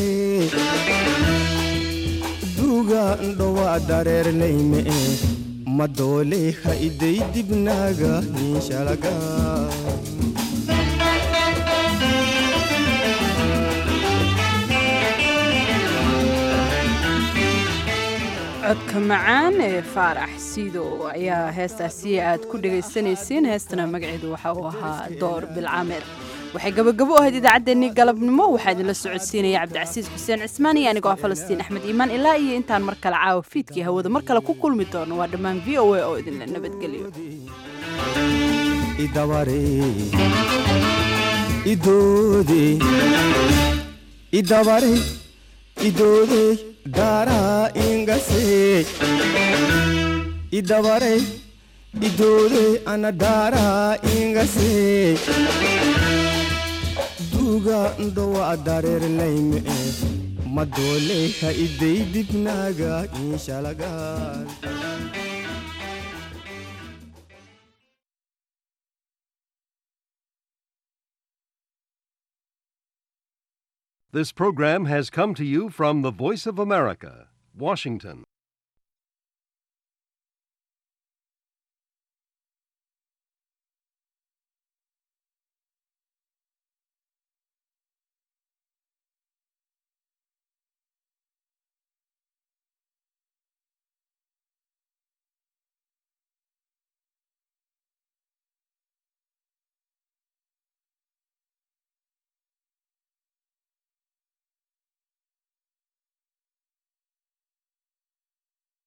duga ndhowa dareernayme madoole ha iday dibnaaga inshalaga codka macaan ee faarax siido ayaa heestaasi aad ku dhagaysanayseen heestana magaceedu waxa uu ahaa door bilcaameed waxay gabagabo u ahayd idaacaddeenii galabnimo waxaa idinla socodsiinaya cabdicasiis xuseen cismaan iyo anigoo ah falastiin axmed iimaan ilaa iyo intaan mar kale caawa fiidkii hawada mar kale ku kulmi doono waa dhammaan v o a oo idinla nabadgeliyo idabare idoode idabare idoode daara ingase idabare idoode ana daara ingase duga ndhowa dareernayme madoole ha iday dibnaaga inshalaga This program has come to you from the Voice of America, Washington.